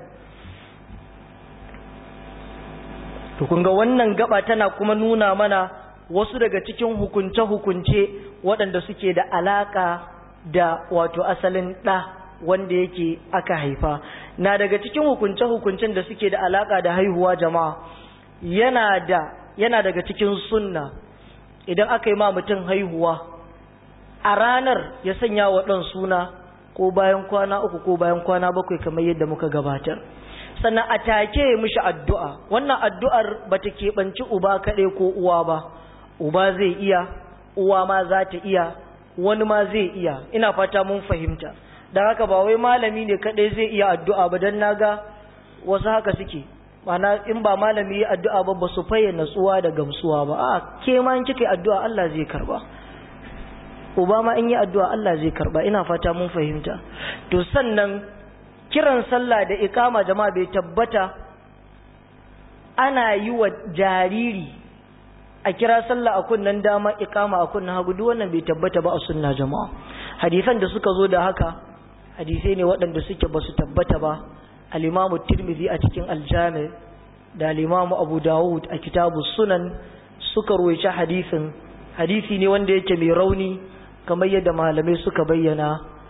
to kun ga wannan gaba tana kuma nuna mana wasu daga cikin hukunce-hukunce waɗanda suke da alaƙa da wato asalin ɗa wanda yake aka haifa na daga cikin hukunce-hukuncen da suke da alaƙa da haihuwa jama'a yana da yana daga cikin sunna idan aka yi ma mutum haihuwa a ranar ya sanya wa ɗan suna ko bayan kwana uku ko bayan kwana bakwai kamar yadda muka gabatar sannan a take mishi addu'a wannan addu'ar ba ta keɓanci uba kaɗai ko uwa ba uba zai iya uwa ma za ta iya wani ma zai iya ina fata mun fahimta don haka ba wai malami ne kaɗai zai iya addu'a ba don naga wasu haka suke mana in ba malami ya addu'a ba ba su fayyana tsuwa da gamsuwa ba a ke ma in kika addu'a Allah zai karba uba ma in yi addu'a Allah zai karba ina fata mun fahimta to sannan kiran sallah da ikama jama'a bai tabbata ana yi wa jariri a kira sallah a kunnan dama ikama a kunnan hagu duk wannan bai tabbata ba a sunna jama'a hadisan da suka zo da haka hadisai ne waɗanda suke ba su tabbata ba al-imamu tirmidhi a cikin aljami da al-imamu abu dawud a kitabu sunan suka ruwaice hadisin hadisi ne wanda yake mai rauni kamar yadda malamai suka bayyana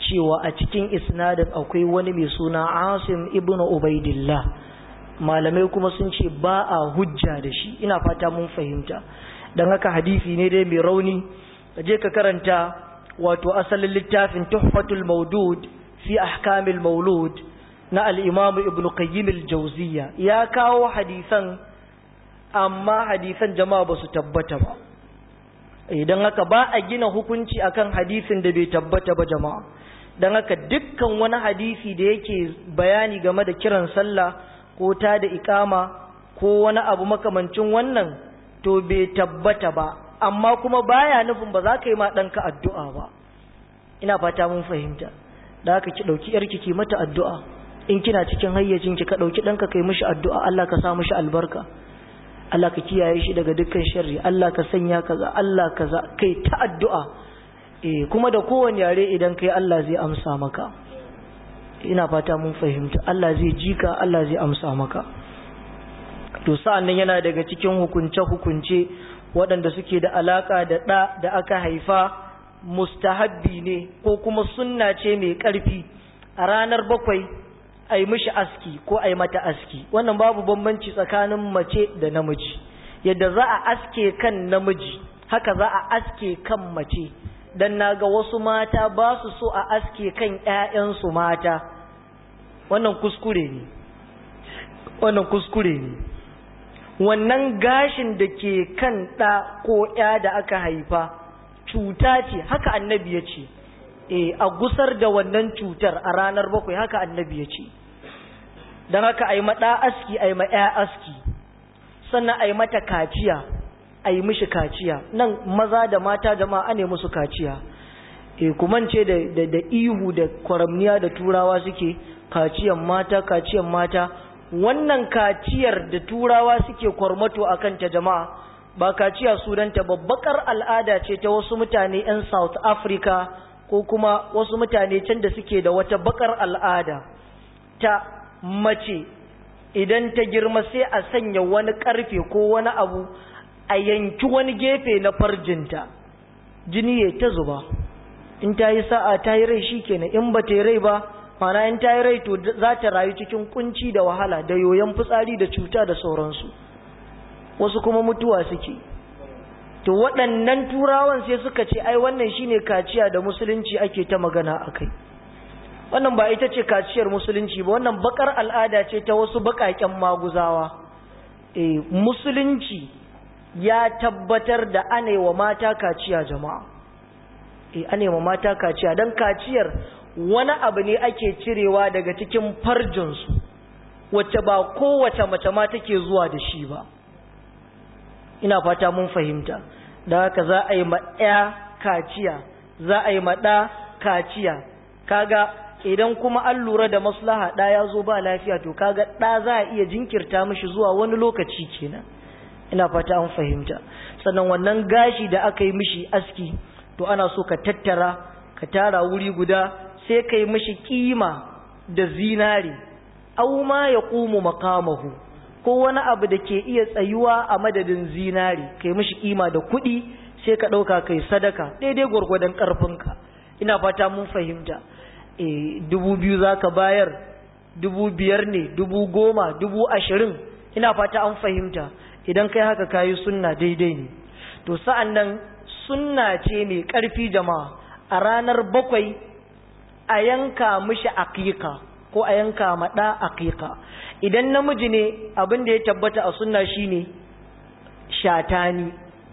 cewa a cikin isnadin akwai wani mai suna asim ibn ubaidillah malamai kuma sun ce ba a hujja da shi ina fata mun fahimta don haka hadisi ne dai mai rauni je ka karanta wato asalin littafin tuhfatul maudud fi ahkamil maulud na al-imam ibn qayyim al-jawziyya ya kawo hadisan amma hadisan jama'a ba su tabbata ba idan haka ba a gina hukunci akan hadisin da bai tabbata ba jama'a don haka dukkan wani hadisi da yake bayani game da kiran sallah ko ta da ikama ko wani abu makamancin wannan to bai tabbata ba amma kuma baya nufin ba za ka yi ma ɗanka addu'a ba ina fata mun fahimta da haka ki ɗauki yarki ki mata addu'a in kina cikin hayyacin ki ka ɗauki ɗanka kai mishi addu'a Allah ka sa mishi albarka Allah ka kiyaye shi daga dukkan sharri Allah ka sanya kaza Allah kaza kai ta addu'a eh kuma da kowane yare idan kai Allah zai amsa maka ina fata mun fahimta Allah zai jika Allah zai amsa maka to sa'annan yana daga cikin hukunce hukunce waɗanda suke da alaka da ɗa da aka haifa mustahabbi ne ko kuma sunna ce mai ƙarfi a ranar bakwai a yi mishi aski ko a yi mata aski wannan babu bambanci tsakanin mace da namiji yadda za a aske kan namiji haka za a aske kan mace don na ga wasu mata ba su so a aske kan 'ya'yansu mata wannan kuskure ne wannan kuskure ne wannan gashin da ke kan ɗa ko 'ya da aka haifa cuta ce haka annabi ya ce e a gusar da wannan cutar a ranar bakwai haka annabi ya ce don haka a yi maɗa aski a yi ma'ya aski sannan a yi mata kaciya a yi mishi kaciya nan maza da mata jama'a ne musu kaciya e kumance da, da, da ihu da kwaramniya da turawa suke kaciyan mata kaciyan mata wannan kaciyar da turawa suke kwarmato a kanta jama'a ba kaciya sunanta babbakar al'ada ce ta wasu mutane 'yan south africa ko kuma wasu mutane can da suke da wata bakar al'ada ta mace idan ta girma sai a sanya wani karfe ko wani abu a yanki wani gefe na farjinta jini ya ta zuba in ta yi sa'a ta yi rai shikenan in ba ta yi rai ba mana in ta yi rai to za ta rayu cikin kunci da wahala da yoyon fitsari da cuta da sauransu wasu kuma mutuwa suke to waɗannan turawan sai suka ce ai wannan shine kaciya da musulunci ake ta magana akai wannan ba ita ce kaciyar musulunci ba wannan bakar al'ada ce ta wasu bakaken maguzawa eh musulunci ya tabbatar da anewa mata kaciya jama'a eh anewa mata kaciya dan kaciyar wani abu ne ake cirewa daga cikin farjinsu wacce ba kowace mace ma take zuwa da shi ba ina fata mun fahimta da haka za a yi ma ɗaya kaciya za a yi ma ɗa kaciya kaga idan kuma an lura da maslaha ɗa ya zo ba lafiya to kaga ɗa za a iya jinkirta mishi zuwa wani lokaci kenan ina fata an fahimta sannan wannan gashi da aka yi mishi aski to ana so ka tattara ka tara wuri guda sai ka yi mishi kima da zinari au ma ya ƙumu makamahu ko wani abu da ke iya tsayuwa a madadin zinari kai mishi kima da kuɗi sai ka ɗauka kai sadaka daidai gwargwadon ƙarfinka ina fata mun fahimta e dubu biyu za ka bayar dubu biyar ne dubu goma dubu ashirin ina fata an fahimta idan kai haka kayi sunna daidai ne to sa'an nan sunna ce mai ƙarfi jama'a a ranar bakwai a yanka mishi aƙiƙa ko a yanka maɗa aƙiƙa idan namiji ne abin da ya tabbata a sunna shine shatani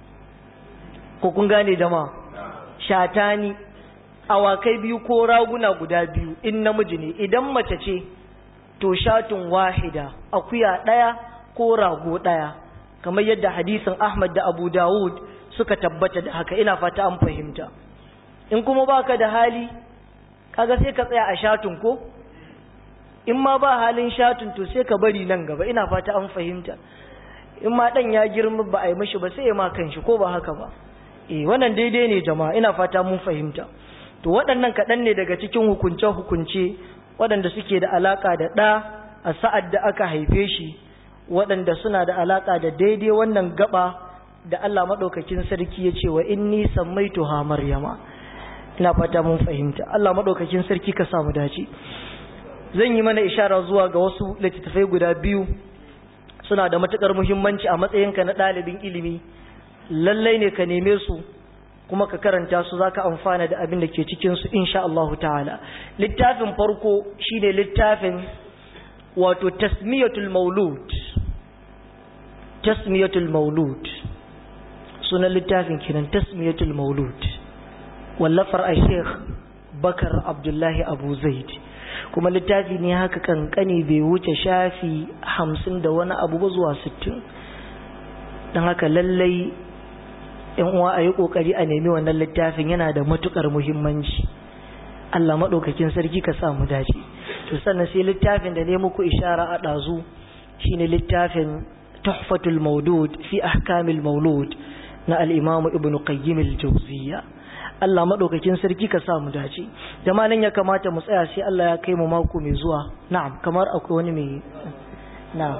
ko kun gane jama'a shatani awakai biyu ko raguna guda biyu in namiji ne idan mace ce to shatun wahida akuya ɗaya ko rago ɗaya kamar yadda hadisin Ahmad da Abu Dawud suka tabbata da haka ina fata an fahimta in kuma baka da hali kaga sai ka tsaya a shatun ko in ma ba halin shatun to sai ka bari nan gaba ina fata an fahimta in ma dan ya girma ba a yi mishi ba sai ya ma kanshi ko ba haka ba eh wannan daidai ne jama'a ina fata mun fahimta to waɗannan kaɗan ne daga cikin hukunce hukunce waɗanda suke da alaka da ɗa a sa'ad da aka haife shi waɗanda suna da alaka da daidai wannan gaba da Allah maɗaukakin sarki ya ce wa inni sammaituha maryama ina fata mun fahimta Allah madaukakin sarki ka samu dace zan yi mana ishara zuwa ga wasu littattafai guda biyu suna da matukar muhimmanci a matsayinka na ɗalibin ilimi lallai ne ka neme su kuma ka karanta su zaka amfana da abin da ke cikin su insha Allah ta'ala littafin farko shine littafin wato tasmiyatul maulud tasmiyatul maulud sunan littafin kenan tasmiyatul maulud wallafar a sheikh bakar abdullahi abu zaid kuma littafi ne haka kankani bai wuce shafi hamsin da wani abu ba zuwa sittin don haka lallai yan uwa a yi kokari a nemi wannan littafin yana da matukar muhimmanci Allah maɗaukakin sarki ka samu dace to sannan sai littafin da ne muku ishara a ɗazu shine littafin tuhfatul maudud fi ahkamil maulud na al-imam ibn qayyim al-jawziyya Allah maɗaukakin sarki ka samu dace jama'a nan ya kamata mu tsaya sai Allah ya kai mu mako mai zuwa na'am kamar akwai wani mai na'am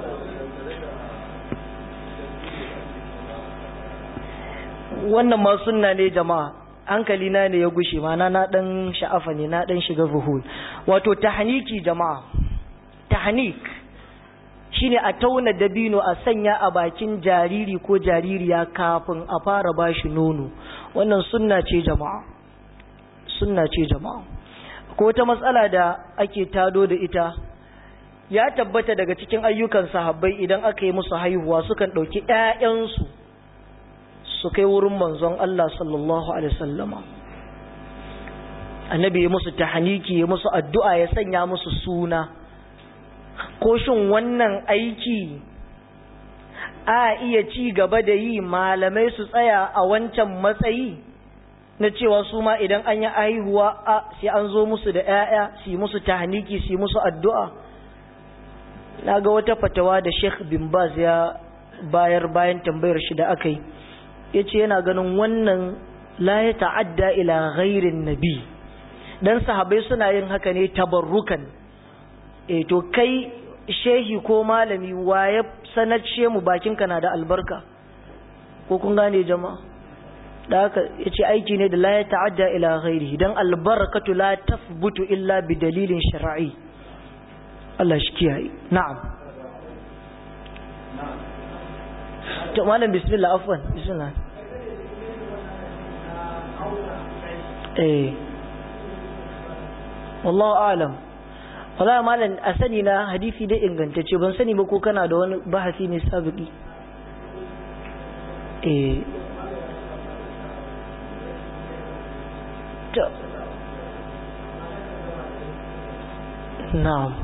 wannan ma sunna ne jama'a hankali na ne ya gushe ma na dan sha'afa ne na dan shiga zuhul wato tahniki jama'a tahnik shine a tauna dabino a sanya a bakin jariri ko jaririya kafin a fara bashi nono wannan sunna ce jama'a sunna ce jama'a ko ta matsala da ake tado da ita ya tabbata daga cikin ayyukan sahabbai idan aka yi musu haihuwa sukan ɗauki ‘ya'yansu su kai wurin manzon Allah sallallahu Alaihi wasallama annabi ya musu tahaniki ya musu addu'a ya sanya musu suna ko shin wannan aiki a iya ci gaba da yi malamai su tsaya a wancan matsayi na cewa su ma idan an yi haihuwa a sai an zo musu da ‘ya'ya su yi musu tahaniki su yi musu addu'a na ga wata fatawa da sheikh bin baz ya bayar bayan tambayar shi da aka yi ya ce yana ganin wannan la ya ta'adda ila ghairin nabi dan sahabai suna yin haka ne tabarrukan e to kai shehi ko malami waye sanarce mu bakinka na da albarka ko kun gane jama'a da haka ya ce aiki ne da la ya ta'adda ila ghairi dan albarkatu la tafbutu illa bi dalilin shar'i Allah shi kiyaye na'am to malam bismillah afwan bismillah eh wallahu alam wallahi malam a sani na hadisi dai ingantacce ban sani ba ko kana da wani bahasi ne sabiki eh to na'am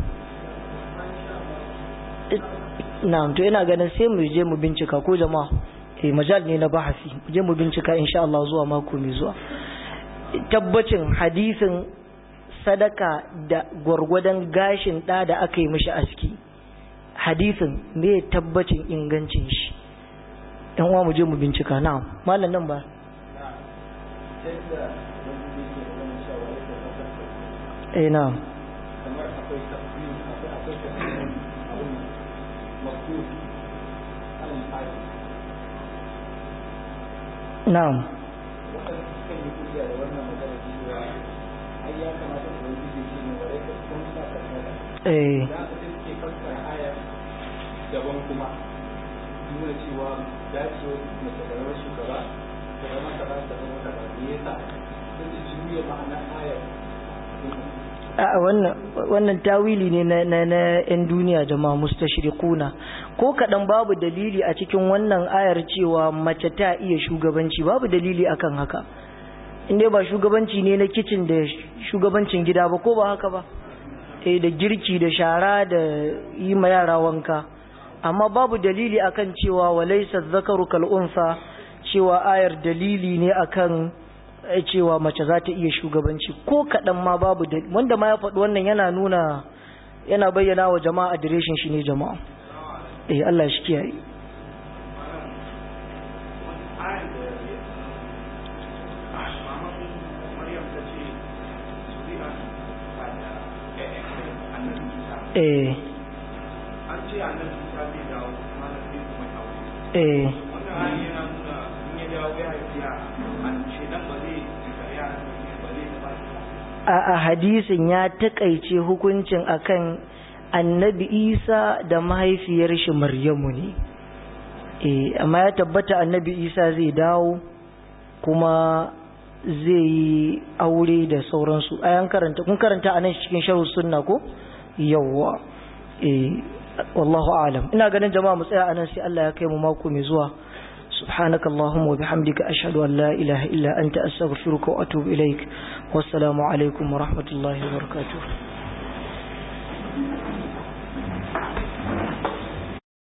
na'am to ina ganin sai mu je mu bincika ko jama'a eh majal ne na bahasi je mu bincika insha Allah zuwa mako mai zuwa tabbacin hadisin sadaka da gwargwadon gashin da da aka yi mishi aski hadisin me tabbacin ingancin shi dan uwa mu je mu bincika na'am mallan nan ba eh na'am kamar akwai tafi akwai akwai tafi abun maktub alal hadi na'am wanda suka yi kuliya da wannan magana cewa ai ya kamata ku yi kuliya shi ne wadai ka kun sa ka kada eh da aka sai suke fassara aya daban kuma nuna cewa dacewa mace da rawar shugaba da zama kaza da zama kaza me yasa sun ci juya ma'anar ayar a wannan wannan tawili ne na na na yan duniya jama'a mustashriquna ko kadan babu dalili a cikin wannan ayar cewa mace ta iya shugabanci babu dalili akan haka inda ba shugabanci ne na kicin da shugabancin gida ba ko ba haka ba eh da girki da shara da yi ma yara wanka amma babu dalili akan cewa walaysa dhakaru kal unsa cewa ayar dalili ne akan cewa mace za ta iya shugabanci ko kaɗan ma babu da wanda ma ya faɗi wannan yana nuna yana bayyana wa jama'a adireshin shi ne jama'a eh Allah shi kiyaye eh an ce annabi Musa zai dawo kuma na sai kuma dawo eh wannan hali yana nuna in ya dawo ya haifi yara an ce dan ba zai tsaya ba zai a hadisin ya takaice hukuncin akan annabi isa da mahaifiyar shi maryamu ne eh amma ya tabbata annabi isa zai dawo kuma zai yi aure da sauransu ayan karanta kun karanta a nan cikin sharhu sunna ko yawwa eh wallahu alam ina ganin jama'a mu tsaya anan sai Allah ya kai mu mako mai zuwa سبحانك اللهم وبحمدك أشهد أن لا إله إلا أنت أستغفرك وأتوب إليك والسلام عليكم ورحمة الله وبركاته